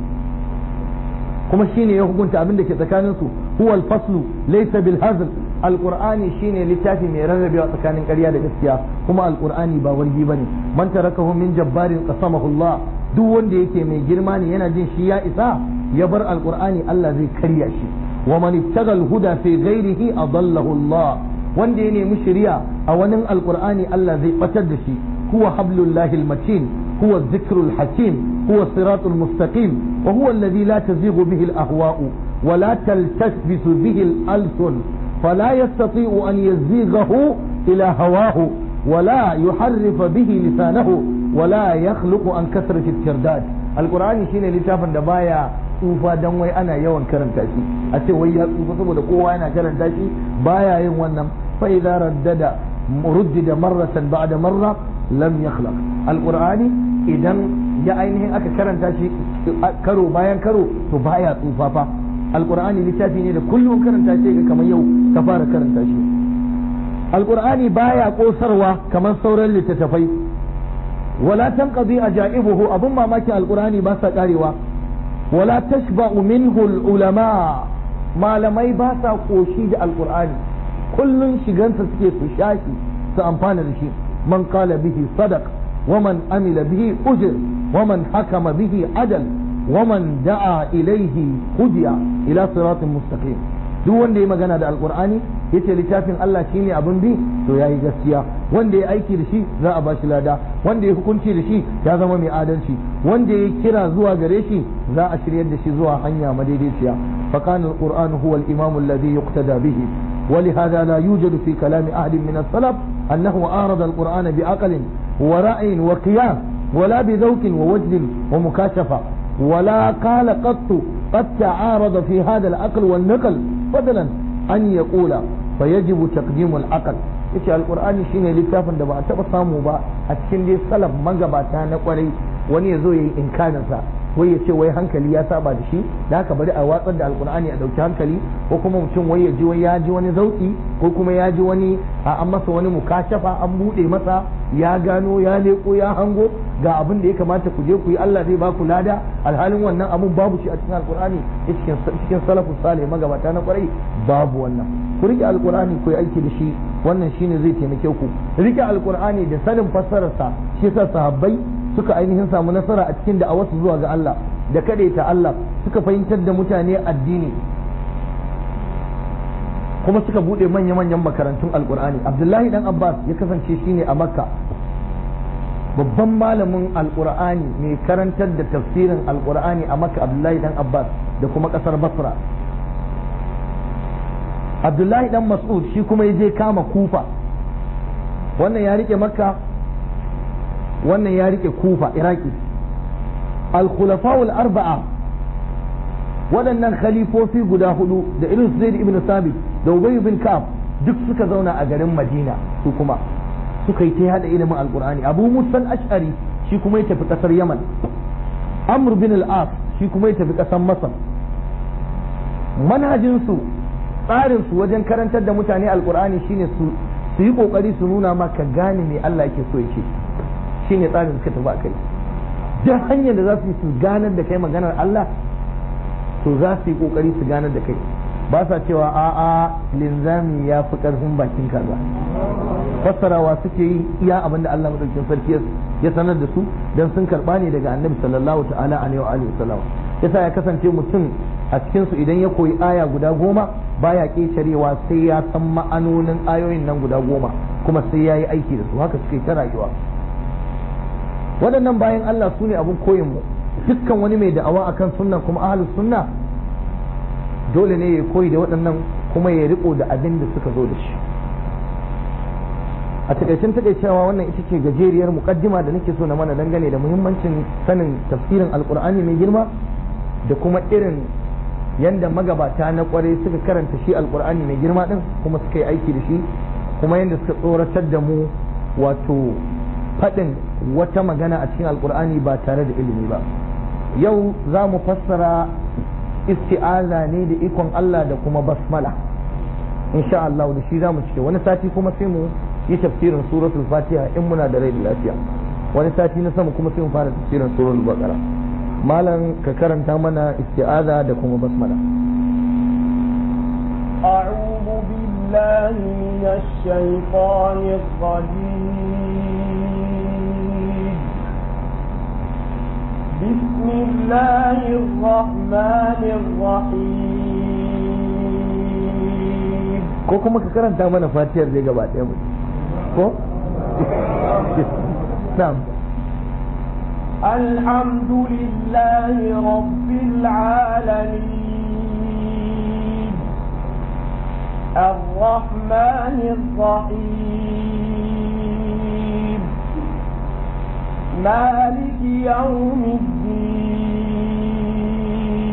kuma shine ya hukunta abin da ke tsakanin su huwa al-faslu laysa bil hazl alqur'ani shine littafi mai rarrabewa tsakanin ƙarya da gaskiya kuma alqur'ani ba wargi bane man tarakahu min jabbarin qasamahu Allah duk wanda yake mai girma ne yana jin shi ya isa ya bar alqur'ani Allah zai karya shi wa man ibtaga al-huda fi ghairihi adallahu Allah wanda ya nemi shari'a a wani alqur'ani Allah zai batar da shi huwa hablullahi al-matin هو الذكر الحكيم هو الصراط المستقيم وهو الذي لا تزيغ به الأهواء ولا تلتبس به الألسن فلا يستطيع أن يزيغه إلى هواه ولا يحرف به لسانه ولا يخلق عن كثرة الترداد القرآن شين لتافا دبايا tsufa dan wai ana yawan karanta shi a ce wai ya tsufa saboda kowa yana karanta shi baya yin wannan fa idza raddada ruddida marratan ba'da marra lam yakhlaq alqur'ani idan ya ainihin aka karanta shi karo bayan karo to baya tsufa fa alqur'ani littafi ne da kullum karanta shi ga kamar yau ka fara karanta shi alqur'ani baya kosarwa kamar sauran littattafai wala tanqadi ajaibuhu abun mamakin alqur'ani ba sa karewa wala tashba'u minhu ulama malamai ba sa koshi da alqur'ani kullun shigansa suke su shashi su amfana da shi man qala bihi sadaq ومن عمل به أجر ومن حكم به عدل ومن دعا إليه هدي إلى صراط مستقيم duk wanda ya magana da alkur'ani ya ce littafin Allah shi ne abin bi to ya yi gaskiya wanda ya aiki da shi za a bashi lada wanda ya hukunci da shi ya zama mai adalci wanda ya kira zuwa gare shi za a shiryar da shi zuwa hanya madaidaiciya fa kana alquran huwa al-imam alladhi yuqtada bihi ولهذا لا يوجد في كلام أحد من السلف أنه أعرض القرآن بعقل ورأي وقياس ولا بذوق ووجد ومكاشفة ولا قال قط قد تعارض في هذا العقل والنقل فضلا أن يقول فيجب تقديم العقل yace alkur'ani shine littafin da ba a taba samu ba a cikin dai salaf magabata na kwarai wani ya zo ya yi inkarinsa wai ya ce wai hankali ya saba da shi da haka bari a watsar da alkur'ani a dauki hankali ko kuma mutum wai ya ji wai ya ji wani zauki ko kuma ya ji wani a an masa wani mukashafa an bude masa ya gano ya leko ya hango ga abin da ya kamata ku je ku yi Allah zai ba ku lada alhalin wannan abun babu shi a cikin alkur'ani cikin cikin salafus salih magabata na kwarai babu wannan ku rike alkur'ani ku yi aiki da shi wannan shine zai taimake ku rike alkur'ani da sanin fassararsa shi yasa sahabbai suka ainihin samu nasara a cikin da'awarsu zuwa ga Allah da ta Allah suka fahimtar da mutane addini kuma suka bude manya-manyan makarantun alkur'ani abdullahi dan abbas ya kasance shine a makka babban malamin alkur'ani mai karantar da tafsirin alkur'ani a makka abdullahi dan abbas da kuma kasar basra abdullahi dan mas'ud shi kuma ya je kama kufa wannan ya rike makka wannan ya rike kufa iraki al-khulafa'ul arba'a waɗannan khalifofi guda hudu da irin zaid ibn sabit da ubay bin ka'ab duk suka zauna a garin madina su kuma suka yi ta hada ilimin alqur'ani abu musa ash'ari shi kuma ya tafi kasar yaman amr bin al-as shi kuma ya tafi kasar masar manhajin su tsarin su wajen karantar da mutane alqur'ani shine su su yi kokari su nuna maka gane me Allah yake so yake shine tsarin suka tafi akai duk hanyar da za su yi su ganar da kai maganar Allah to za su yi kokari su ganar da kai ba sa cewa a'a linzami ya fi karfin bakin kaza fassarawa suke yi iya abin da Allah madaukakin sarki ya sanar da su dan sun karba ne daga annabi sallallahu ta'ala alaihi wa alihi wasallam yasa ya kasance mutum a cikin su idan ya koyi aya guda goma baya kecerewa sai ya san ma'anonin ayoyin nan guda goma kuma sai ya yi aiki da su haka suke ta rayuwa waɗannan bayan Allah su ne abin koyin mu dukkan wani mai da'awa akan sunna kuma ahlus sunna dole ne ya koyi da waɗannan kuma ya riko da abin da suka zo da shi a takaicin takaicewa wannan ita ce gajeriyar mukaddima da nake so na mana dangane da muhimmancin sanin tafsirin alkur'ani mai girma da kuma irin yanda magabata na kwarai suka karanta shi alkur'ani mai girma din kuma suka yi aiki da shi kuma yanda suka tsoratar da mu wato faɗin wata magana a cikin alkur'ani ba tare da ilimi ba yau za mu fassara isti'aza ne da ikon Allah da kuma basmala insha Allah da shi za mu cike wani sati kuma sai mu yi tafsirin suratul fatiha in muna da rai da lafiya wani sati na sama kuma sai mu fara tafsirin suratul baqara malam ka karanta mana isti'aza da kuma basmala أعوذ بالله من الشيطان الرجيم بسم الله الرحمن الرحيم ko kuma ka karanta mana fatiyar dai gaba ɗaya mu ko na'am الحمد لله رب العالمين الرحمن الرحيم مالك يوم الدين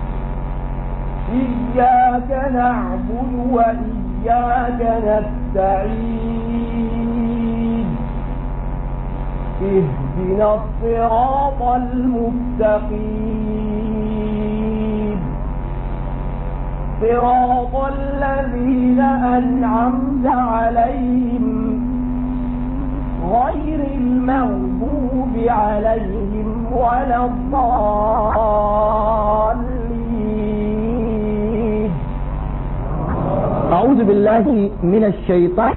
إياك نعبد وإياك نستعين اهدنا الصراط المستقيم صراط الذين أنعمت عليهم غير المغضوب عليهم ولا الضالين أعوذ بالله من الشيطان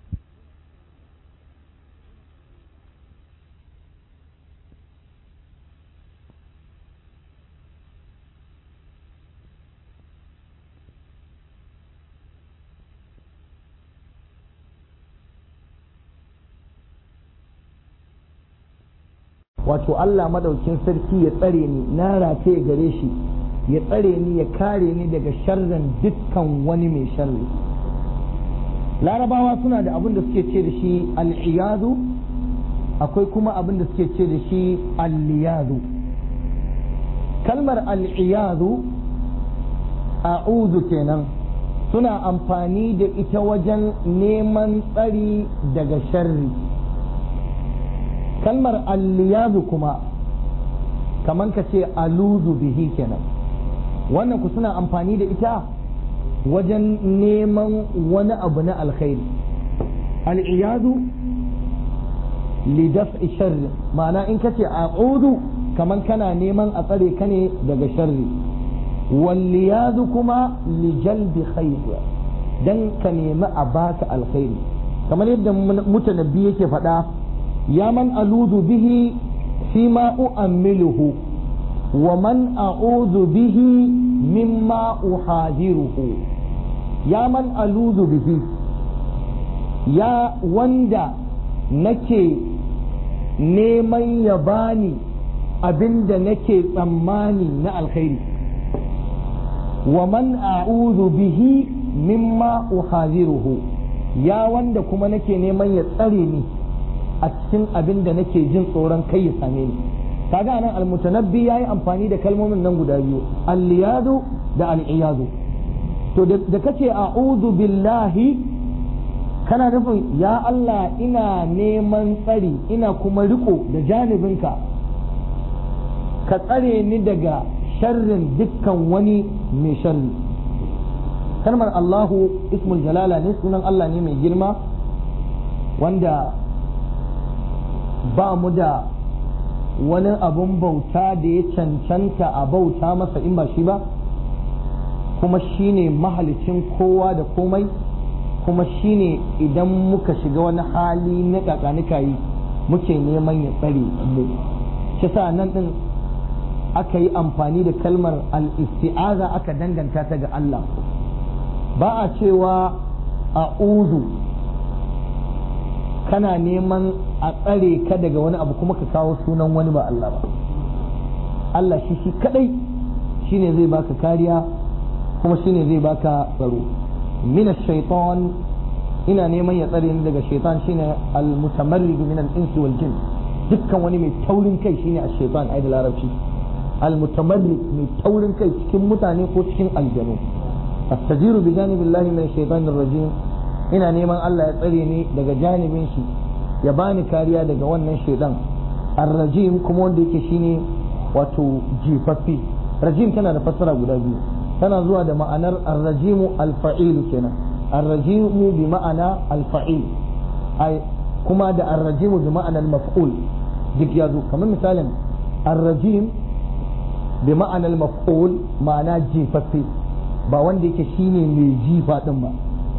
wato Allah madaukin sarki ya tsare ni na rataye gare shi ya tsare ni ya kare ni daga sharrin dukkan wani mai sharri larabawa suna da abin da suke ce da shi al'iyadu akwai kuma abin da suke ce da shi al-liyadu kalmar al-iyadu a'udhu kenan suna amfani da ita wajen neman tsari daga sharri kalmar al-liyadu kuma kaman ka ce aluzu bihi kenan wannan ku suna amfani da ita wajen neman wani abu na alkhairi al'iyadu lidaf'i sharri ma'ana in ka ce a'udu kaman kana neman a tsare ka ne daga sharri walliyadu kuma lijalbi khair dan ka nemi a baka alkhairi kamar yadda mutanabbi yake faɗa ya man aludu bihi fi ma u'ammiluhu wa man a'udhu bihi mimma uhadiruhu ya man aludu bihi ya wanda nake neman ya bani abinda nake tsammani na alkhairi wa man a'udhu bihi mimma uhadiruhu ya wanda kuma nake neman ya tsare ni a cikin abin da nake jin tsoron kai ya same ni kaga anan almutanabbi yayi amfani da kalmomin nan guda biyu al-liyadu da al-iyadu to da kace a'udhu billahi kana nufin ya Allah ina neman tsari ina kuma riko da janibinka ka tsare ni daga sharrin dukkan wani mai sharri kalmar Allahu ismul jalala ne sunan Allah ne mai girma wanda ba mu da wani abun bauta da ya cancanta a bauta masa in ba shi ba kuma shine mahalicin kowa da komai kuma shine idan muka shiga wani hali na kakanika yi muke neman ya tsare mu shi sa nan din aka yi amfani da kalmar al-isti'aza aka danganta ta ga Allah ba a cewa a'udhu kana neman a tsare ka daga wani abu kuma ka kawo sunan wani ba Allah ba Allah shi shi kadai shine zai baka kariya kuma shine zai baka tsaro min shaitan ina neman ya tsare ni daga shaitan shine al-mutamarrid min al-insi wal jin dukkan wani mai taurin kai shine ash-shaitan ai da larabci al-mutamarrid mai taurin kai cikin mutane ko cikin aljanu astajiru bi janibillahi min ash-shaitan ar-rajim ina neman Allah ya tsare ni daga janibin shi ya bani kariya daga wannan shaidan ar-rajim kuma wanda yake shine wato jifaffi rajim tana da fassara guda biyu tana zuwa da ma'anar ar-rajimu al-fa'il kenan ar-rajimu bi ma'ana al-fa'il ai kuma da ar-rajimu bi ma'ana al-maf'ul duk ya zo kamar misalin ar-rajim bi ma'ana al-maf'ul ma'ana jifaffe ba wanda yake shine mai jifa din ba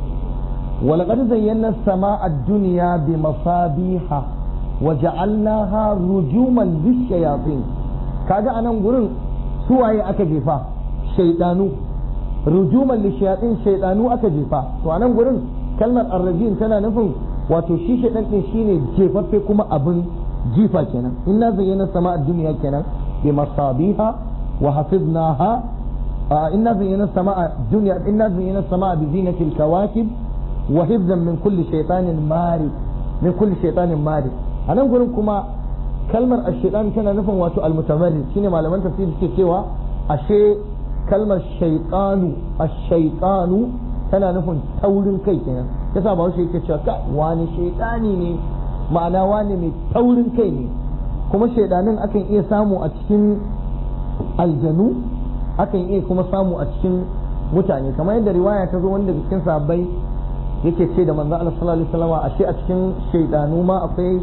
ولقد زينا السماء الدنيا بمصابيح وجعلناها رجوما للشياطين kaga anan gurin suwaye aka jefa shaidanu rujuman lishayatin shaidanu aka jefa to anan gurin kalmar arrajin tana nufin wato shi shaidan din shine jefaffe kuma abin jifa kenan inna zayyana sama'a dunya kenan bi masabiha wa hafiznaha inna zayyana sama'a dunya inna zayyana sama'a bi zinatil kawakib wa hifzan min kulli shaytanin mari min kulli shaytanin mari anan gurin kuma kalmar ash-shaytan tana nufin wato al-mutamarrid shine malaman tafsir suke cewa ashe kalmar shaytanu ash-shaytanu tana nufin taurin kai kenan yasa ba shi yake cewa ka wani shaytani ne ma'ana wani mai taurin kai ne kuma shaydanin akan iya samu a cikin aljanu akan iya kuma samu a cikin mutane kamar yadda riwaya ta zo wanda cikin sahabbai yake ce da manzo Allah sallallahu alaihi wasallam ashe a cikin shaydanu ma akwai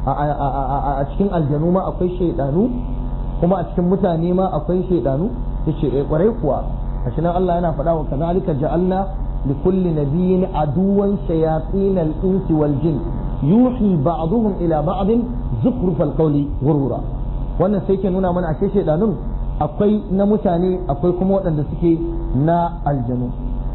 a cikin aljanu ma akwai shaydanu kuma a cikin mutane ma akwai shaydanu yace eh kwarai kuwa ashe nan Allah yana faɗa wa kazalika ja'alna li kulli nabiyyin aduwan shayatin al-insi wal jin yuhi ba'dhum ila ba'd zukhruf al-qawli ghurura wannan sai ke nuna mana ashe shaydanun akwai na mutane akwai kuma waɗanda suke na aljanu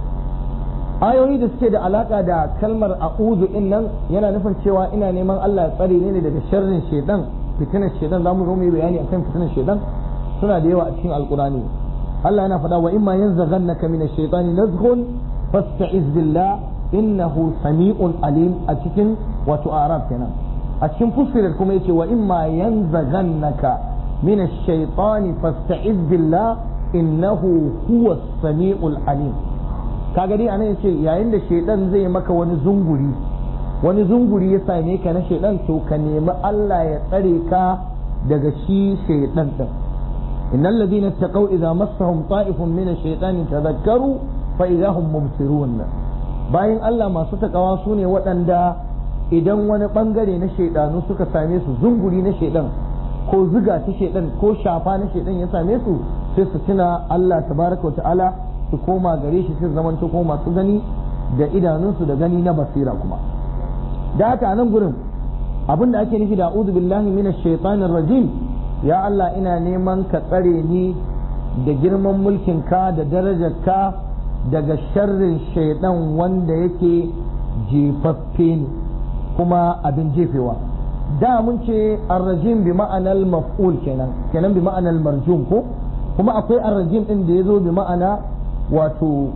ayoyi da suke da alaka da kalmar a'udhu din nan yana nufin cewa ina neman Allah ya tsare ni daga sharrin shedan fitinar shedan zamu zo mu yi bayani akan fitinar shedan suna da yawa a cikin alqurani Allah yana faɗa wa imma yanzaghannaka min ash-shaytani nazghun fasta'iz billah innahu sami'un alim a cikin wato arab kenan a cikin fusilar kuma yace wa imma yanzaghannaka min ash-shaytani fasta'iz billah innahu huwa as-sami'ul alim kaga dai anan yace yayin da shaydan zai maka wani zunguri wani zunguri ya same ka na shaydan to ka nemi Allah ya tsare ka daga shi shaydan din innal ladina taqaw idza massahum ta'ifun min ash-shaytani tadhakkaru fa idza hum mubsirun bayan Allah masu takawa su ne waɗanda idan wani ɓangare na shaidanu suka same su zunguri na shaidan ko ziga ta shaidan ko shafa na shaidan ya same su sai su tuna Allah tabaraka wa ta'ala su koma gare shi sai zaman ko masu gani da idanunsu da gani na basira kuma da haka a nan gurin abin da ake nufi da a'udhu billahi minash shaitanir rajim ya Allah ina neman ka tsare ni da girman mulkin ka da darajar ka daga sharrin shaidan wanda yake jefaffe ne kuma abin jefewa da mun ce arrajim bi ma'anar maf'ul kenan kenan bi ma'anar marjum ko kuma akwai arrajim din da ya zo bi ma'ana wato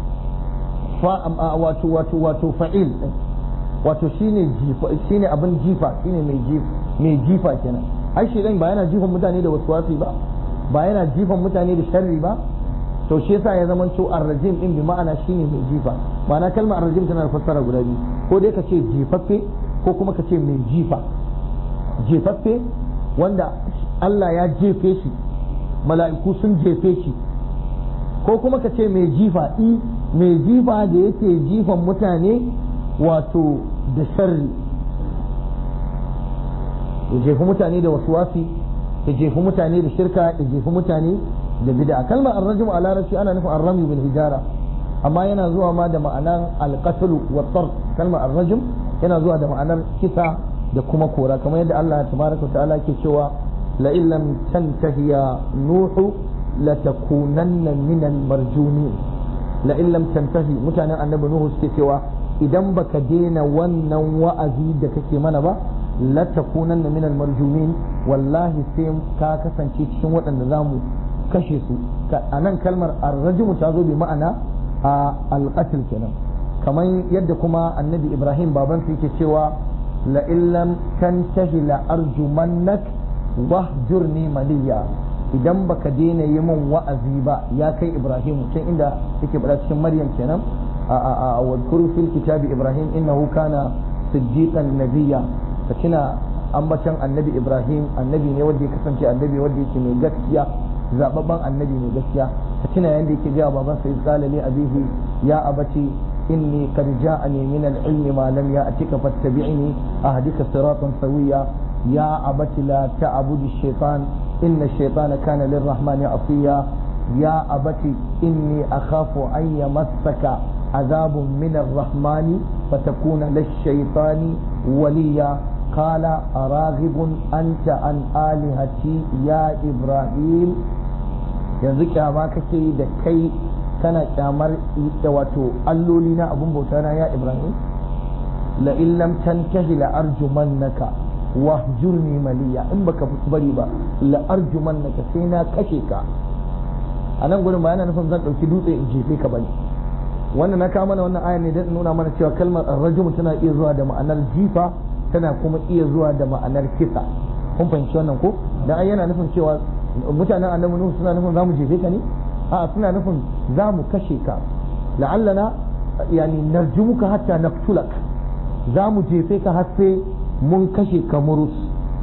wato wato wato fa'il wato shine jifa shine abin jifa shine mai jifa mai jifa kenan ai shaidan ba yana jifan mutane da waswasi ba ba yana jifan mutane da sharri ba to shi yasa ya zama to arrajim din bi ma'ana shine mai jifa ma'ana kalmar arrajim tana da fassara guda biyu ko dai ka ce jifaffe ko kuma ka ce mai jifa jefaffe wanda Allah ya jefe shi mala'iku sun jefe shi ko kuma ka ce mai jifa i mai jifa da yake jifan mutane wato da sharri ya jefi mutane da wasuwasi ya jefi mutane da shirka ya jefi mutane da bid'a kalmar arrajim a larabci ana nufin arrami bil hijara amma yana zuwa ma da ma'anar alqatl wa tar kalmar arrajim yana zuwa da ma'anar kisa da kuma kora kamar yadda Allah tabaraka ta'ala ke cewa la illam tantahi ya nuhu la takunanna min al marjumin la illam tantahi mutanen annabi nuhu suke cewa idan baka daina wannan wa'azi da kake mana ba la takunanna min al marjumin wallahi sai ka kasance cikin waɗanda zamu kashe su a nan kalmar arrajimu ta zo bi ma'ana a alƙatil kenan kamar yadda kuma annabi ibrahim baban su yake cewa la illam tantahi la arjumannak wahjurni maliya idan baka daina yi min wa'azi ba ya kai ibrahim can inda yake bada cikin maryam kenan a a a wadkuru fil kitabi ibrahim innahu kana siddiqan nabiyya ka tuna ambacin annabi ibrahim annabi ne wanda ya kasance annabi wanda yake mai gaskiya zababban annabi mai gaskiya ka tuna yanda yake ga baban sai qala li abihi ya abati inni qad ja'ani min al-ilmi ma lam ya'tika fattabi'ni ahdika siratan sawiya ya abati la ta'budu ash-shaytan inna ash-shaytana kana lir-rahmani asiya ya abati inni akhafu an yamassaka عذاب من الرحمن فتكون للشيطان وليا قال أراغب أنت عن آلهتي يا إبراهيم yanzu kyama kake yi da kai kana kyamar da wato alloli na abun bauta na ya ibrahim la illam tantahi la arjumannaka wahjurni maliya in baka bari ba la arjumannaka sai na kashe ka a nan gurin ba yana nufin zan dauki dutse in jefe ka bane wannan na kawo mana wannan ayar ne don nuna mana cewa kalmar arrajum tana iya zuwa da ma'anar jifa tana kuma iya zuwa da ma'anar kisa kun fahimci wannan ko dan ai yana nufin cewa mutanen annabi nuhu suna nufin zamu jefe ka ne a suna nufin zamu kashe ka la'allana yani narjumuka hatta naqtulak zamu jefe ka har sai mun kashe ka murus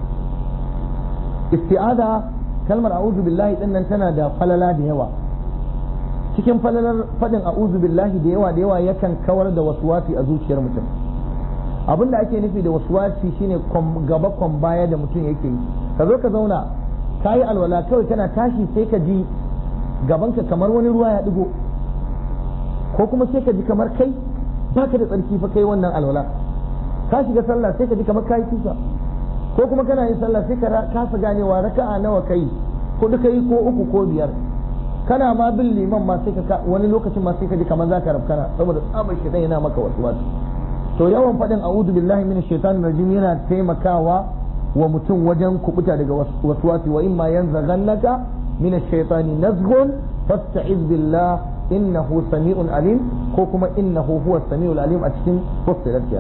isti'ada kalmar a'udhu billahi din nan tana da falala da yawa cikin falalar fadin a'udhu billahi da yawa da yawa yakan kawar da waswasi a zuciyar mutum abinda ake nufi da waswasi shine gaba kwan baya da mutum yake yi ka zo ka zauna ka yi alwala kawai kana tashi sai ka ji gabanka kamar wani ruwa ya digo ko kuma sai ka ji kamar kai baka da tsarki fa kai wannan alwala ka shiga sallah sai ka ji kamar kai kisa ko kuma kana yin sallah sai ka kasa ganewa raka'a nawa kai ko duka yi ko uku ko biyar kana ma bin liman ma sai ka wani lokacin ma sai ka ji kamar zaka rafkana saboda tsabar shaitan yana maka wasu wasu to yawan faɗin a'udhu billahi minash shaitanir rajim yana taimakawa wa mutum wajen kubuta daga waswasi wa imma yanzaghannaka minash shaitani nazghun fasta'iz billah innahu sami'un alim ko kuma innahu huwa sami'ul alim a cikin fussilat kenan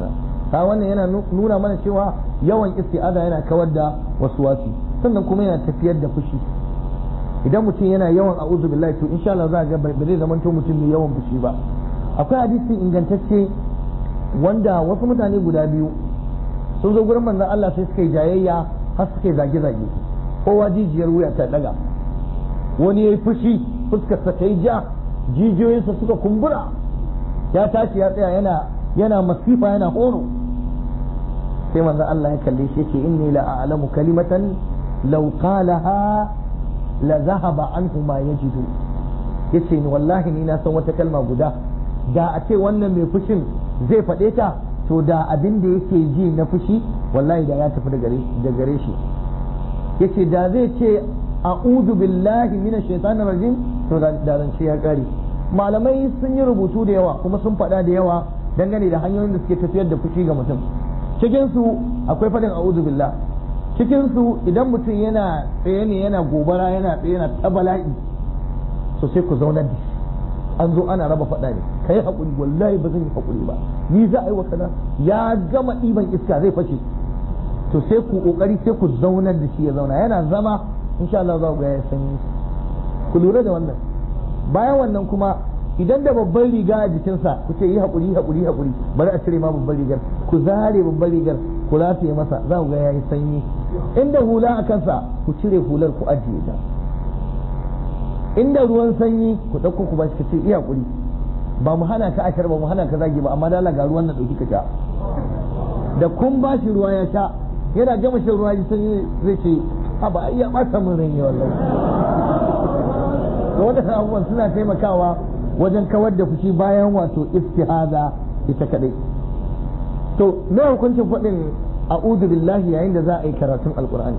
ta wannan yana nuna mana cewa yawan isti'aza yana kawar da wasu wasi sannan kuma yana tafiyar da fushi idan mutum yana yawan a'udhu billahi to insha Allah za ga ba zai zama to mutum mai yawan fushi ba akwai hadisi ingantacce wanda wasu mutane guda biyu sun zo gurin manzon Allah sai suka yi jayayya har suka yi zage-zage kowa jijiyar wuya ta daga wani ya yi fushi fuskarsa ta yi ja jijiyoyinsa suka kumbura ya tashi ya tsaya yana yana masifa yana horo sai manzon Allah ya kalle shi yake inni la a'lamu kalimatan law qalaha la zahaba anhu ma yajidu yace ni wallahi ni na san wata kalma guda da a ce wannan mai fushin zai faɗe ta to da abin da yake ji na fushi wallahi da ya tafi da gare shi yace da zai ce a'udhu billahi minash shaitanir rajim to da zance ya kare malamai sun yi rubutu da yawa kuma sun faɗa da yawa dangane da hanyoyin da suke tafiyar da fushi ga mutum cikin su akwai faɗin a'udhu billah cikin su idan mutum yana tsaye ne yana gobara yana tsaye yana ta bala'i so sai ku zaunar da shi an zo ana raba faɗa ne ka yi haƙuri wallahi ba zan yi haƙuri ba ni za a yi wa kaza ya gama ɗiban iska zai fashe to sai ku ƙoƙari sai ku zaunar da shi ya zauna yana zama insha Allah za ku ga ya sanyi ku lura da wannan bayan wannan kuma idan da babban riga a jikinsa ku ce yi haƙuri haƙuri haƙuri bari a cire ma babban rigar ku zare babban rigar ku rataye masa za ku ga ya yi sanyi inda hula a kansa ku cire hular ku ajiye ta inda ruwan sanyi ku ɗauko ku bashi ka ce iya haƙuri ba mu hana ka ashar ba mu hana ka zagi ba amma dala ga ruwan na ɗauki ka sha da kun ba shi ruwa ya sha yana gama shan ruwa ji sanyi zai ce a ba iya ɓata min rai wallahi to wadannan abubuwan suna taimakawa wajen kawar da fushi bayan wato istihaza ita kadai to me hukuncin faɗin a'udhu billahi yayin da za a yi karatun alqur'ani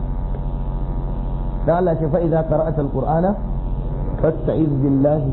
da Allah ce fa idza qara'ata alqur'ana fasta'iz billahi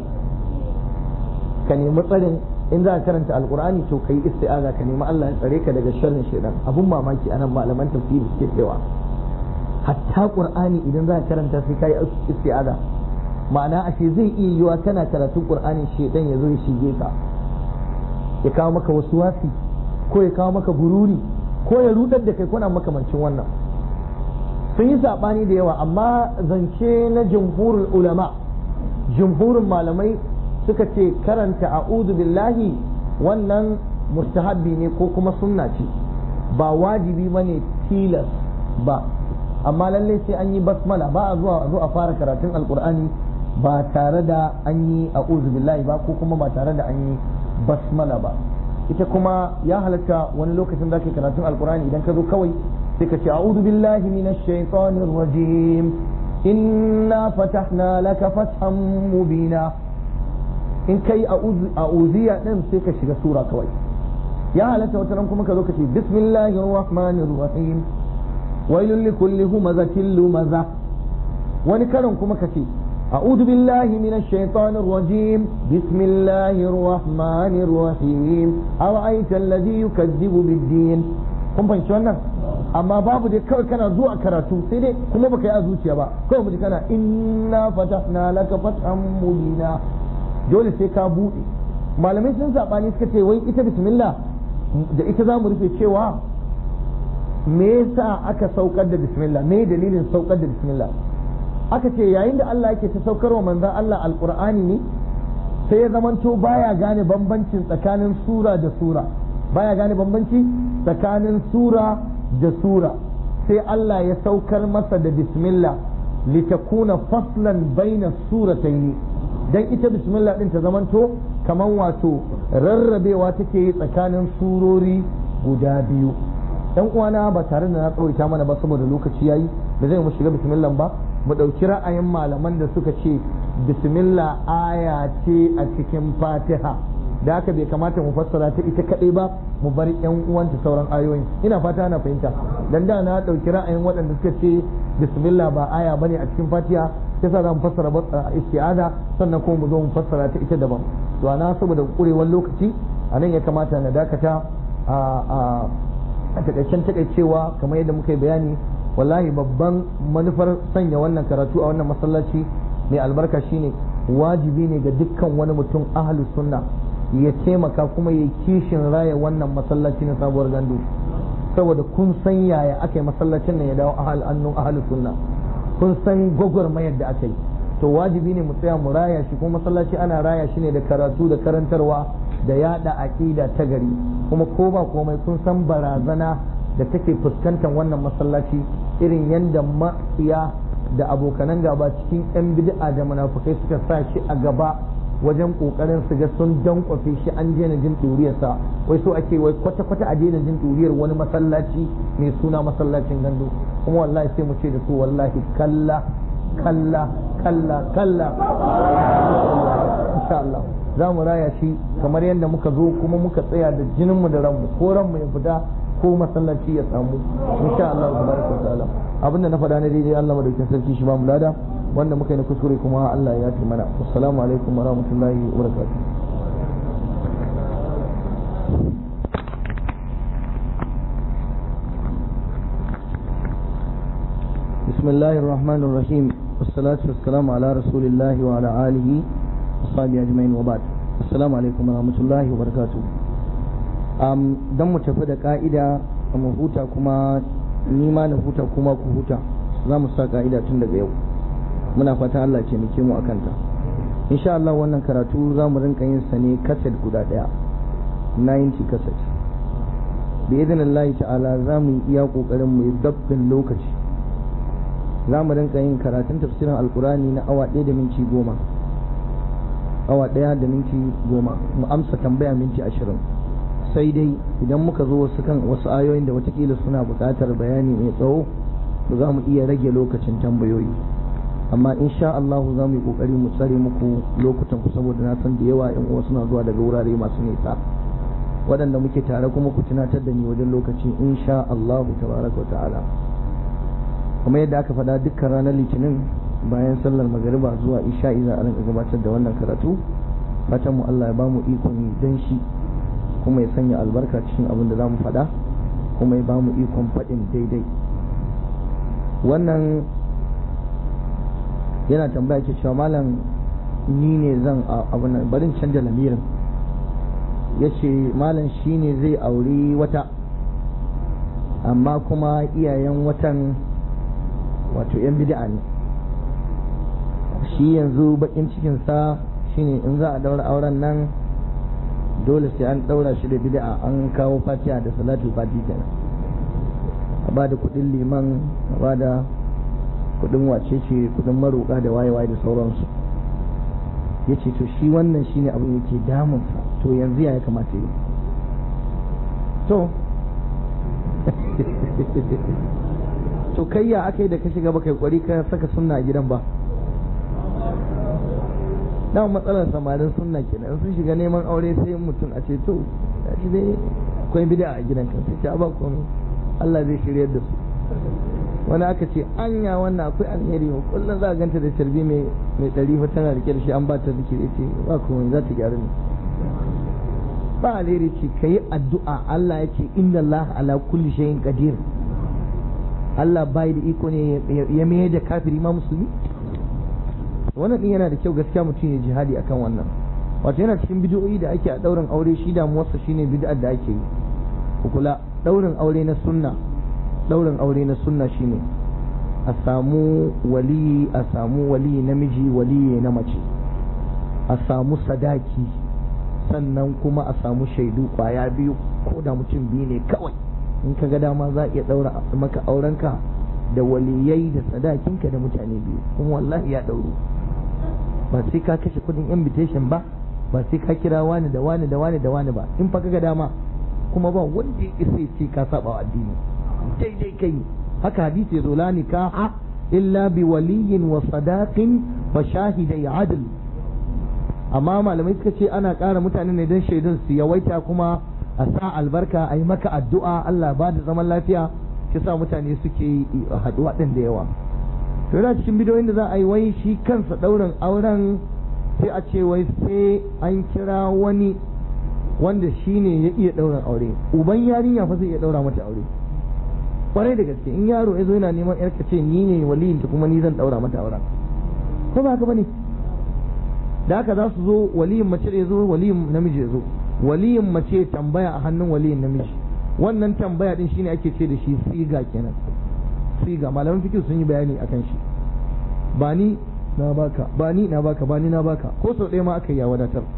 ka nemi tsarin in za ka karanta alqur'ani to kai isti'aza ka nemi Allah ya tsare ka daga sharrin shaitan abun mamaki anan malaman tafsiri suke cewa hatta qur'ani idan za ka karanta sai kai isti'aza ma'ana ashe zai iya yiwa kana karatun qur'ani shaitan ya zo ya shige ka ya kawo maka wasu wasi ko ya kawo maka gururi ko ya rudar da kai kuna makamancin wannan sun yi saɓani da yawa amma zance na jumhurul ulama jumhurin malamai suka ce karanta a'udhu billahi wannan mustahabbi ne ko kuma sunna ce ba wajibi ba ne tilas ba amma lalle sai an yi basmala ba a zuwa a zo a fara karatun alkur'ani ba tare da an yi a'udhu billahi ba ko kuma ba tare da an yi basmala ba ita kuma ya halatta wani lokacin da ke karatun alkur'ani idan ka zo kawai sai ka ce a'udhu billahi minash shaitanir rajim inna fatahna laka fathan mubina in kai a'udhiya din sai ka shiga sura kawai ya halatta wata kuma ka zo ka ce bismillahir rahmanir rahim wailul likulli humazatin lumaza wani karin kuma ka ce أعوذ بالله من الشيطان الرجيم بسم الله الرحمن الرحيم أرأيت الذي يكذب بالدين kun fahimci wannan amma babu dai kawai kana zuwa karatu sai dai kuma baka yi a zuciya ba kawai mu kana inna fatahna laka fathan mubina dole sai ka bude malamai sun sabani suka ce wai ita bismillah da ita za mu rufe cewa me yasa aka saukar da bismillah me dalilin saukar da bismillah aka ce yayin da Allah yake ta saukar wa manzon Allah alqur'ani ne sai ya zamanto baya gane bambancin tsakanin sura da sura baya gane bambanci tsakanin sura da sura sai Allah ya saukar masa da bismillah litakuna faslan baina suratayn dan ita bismillah din ta zamanto kaman wato rarrabewa take yi tsakanin surori guda biyu dan uwana ba tare da na tsawaita mana ba saboda lokaci yayi da zai mu shiga bismillah ba mu ɗauki ra'ayin malaman da suka ce bismillah aya ce a cikin fatiha da haka bai kamata mu fassara ta ita kaɗai ba mu bar yan uwanta sauran ayoyin ina fata na fahimta dan da na ɗauki ra'ayin waɗanda suka ce bismillah ba aya bane a cikin fatiha sai sa za mu fassara isti'ada sannan kuma mu zo mu fassara ta ita daban to ana saboda kurewar lokaci a nan ya kamata na dakata a a takaicen takaicewa kamar yadda muka yi bayani wallahi babban manufar sanya wannan karatu a wannan masallaci mai albarka shine wajibi ne ga dukkan wani mutum ahlu sunna ya taimaka kuma ya kishin raya wannan masallaci na sabuwar gandu saboda kun san yaya aka yi masallacin nan ya dawo ahal annun ahalus sunna kun san gwagwarmayar da aka yi to wajibi ne mu tsaya mu raya shi kuma masallaci ana raya shi ne da karatu da karantarwa da yada aqida ta gari kuma ko ba komai kun san barazana da take fuskantar wannan masallaci irin yadda matsiya da abokanan gaba cikin yan bid'a da munafukai suka sa shi a gaba wajen kokarin su ga sun dankwafe shi an daina jin duriyarsa wai so ake wai kwata kwata a daina jin duriyar wani masallaci mai suna masallacin gandu kuma wallahi sai mu ce da su wallahi kalla kalla kalla kalla insha Allah za mu raya shi kamar yadda muka zo kuma muka tsaya da jininmu da ranmu ko ranmu ya fita ko masallaci ya samu insha Allah tabaraka wa ta'ala abinda na faɗa na daidai Allah madaukakin sarki shi ba mu lada wanda muka yi na kuskure kuma Allah ya yafe mana assalamu alaikum wa rahmatullahi wa barakatuh بسم الله الرحمن الرحيم والصلاة والسلام على رسول الله وعلى آله وصحبه أجمعين وبعد السلام عليكم ورحمة الله وبركاته um, don mu tafi da ka'ida mu huta kuma ni ma na huta kuma ku huta za mu sa ka'ida tun daga yau muna fatan Allah ce muke mu akan ta insha Allah wannan karatu za mu rinka yin sa ne kaset guda daya 90 kaset bi idinillahi ta'ala za mu yi iya kokarin mu yi dabbin lokaci za mu rinka yin karatun tafsirin alkurani na awa ɗaya da minti goma awa ɗaya da minti goma mu amsa tambaya minti ashirin sai dai idan muka zo wasu kan wasu ayoyin da watakila suna buƙatar bayani mai tsawo to za mu iya rage lokacin tambayoyi amma insha Allah za mu yi ƙoƙari mu tsare muku lokutan ku saboda na san da yawa yan uwa suna zuwa daga wurare masu nisa waɗanda muke tare kuma ku tunatar da ni wajen lokaci insha Allah tabaraka wa ta'ala kuma yadda aka faɗa dukkan ranar litinin bayan sallar magariba zuwa isha'i za a rinka gabatar da wannan karatu fatan mu Allah ya ba mu ikon dan shi kuma ya sanya albarka cikin abin da za mu faɗa kuma ya ba mu ikon faɗin daidai wannan yana tambaya ke cewa malam ni ne zan abin barin canja lamirin ya ce malam shi ne zai auri wata amma kuma iyayen watan wato 'yan bid'a ne shi yanzu bakin cikinsa shine in za a daura auren nan dole sai an daura shi da bid'a an kawo fatiha da salatul fati kenan a ba da kudin liman a ba da kudin wacece kudin maroka da waye-waye da sauransu ya ce to shi wannan shine abin yake damunsa to yanzu ya kamata yi to to kai ya aka yi da ka shiga baka kwari ka saka sunna a gidan ba dama matsalar samarin sunna kenan sun shiga neman aure sai mutum a ce to ya shi dai akwai bid'a a gidan kan sai ba komai Allah zai shiryar da su wani aka ce anya wannan akwai alheri ma kullum za a ganta da tarbi mai mai ɗari fa tana rike da shi an ba ta zikiri ce ba komai za ta gyaru ne ba alheri ce ka yi addu'a Allah ya ce inna Allah ala kulli shay'in qadir Allah bai da iko ne ya mai da kafiri ma musulmi wannan din yana da kyau gaskiya mutum ya jihadi akan wannan wato yana cikin bid'o'i da ake a daurin aure shi damuwarsa shine bid'ar da ake yi ku kula daurin aure na sunna daurin aure na sunna shine a samu wali a samu wali namiji wali na mace a samu sadaki sannan kuma a samu shaidu kwaya biyu ko da mutum biyu ne kawai in ka ga dama za a iya daura maka aurenka da waliyai da sadakinka da mutane biyu kuma wallahi ya dauro ba sai ka kashe kudin invitation ba ba sai ka kira wani da wani da wani da wani ba in fa ga dama kuma ba wanda ya isa ce ka saba wa addini daidai kai haka hadisi ya zo la nikaha illa bi waliyin wa sadaqin wa shahidai adl amma malamai suka ce ana ƙara mutane ne don shaidun su yawaita kuma a sa albarka a yi maka addu'a Allah ba da zaman lafiya shi sa mutane suke haɗuwa ɗin da yawa to yana cikin bidiyoyin da za a yi wai shi kansa ɗaurin auren sai a ce wai sai an kira wani wanda shi ne ya iya ɗaurin aure uban yarinya fa zai iya ɗaura mata aure kwarai da gaske in yaro ya zo yana neman yarka ce ni ne waliyin ta kuma ni zan ɗaura mata auren ko ba haka bane da haka za su zo waliyin mace da ya zo waliyin namiji ya zo waliyin mace tambaya a hannun waliyin namiji wannan tambaya din shine ake ce da shi siga kenan siga malaman fikir sun yi bayani akan shi ba ni na baka ba ni na baka ba ni na baka ko sau ɗaya ma aka yi ya wadatar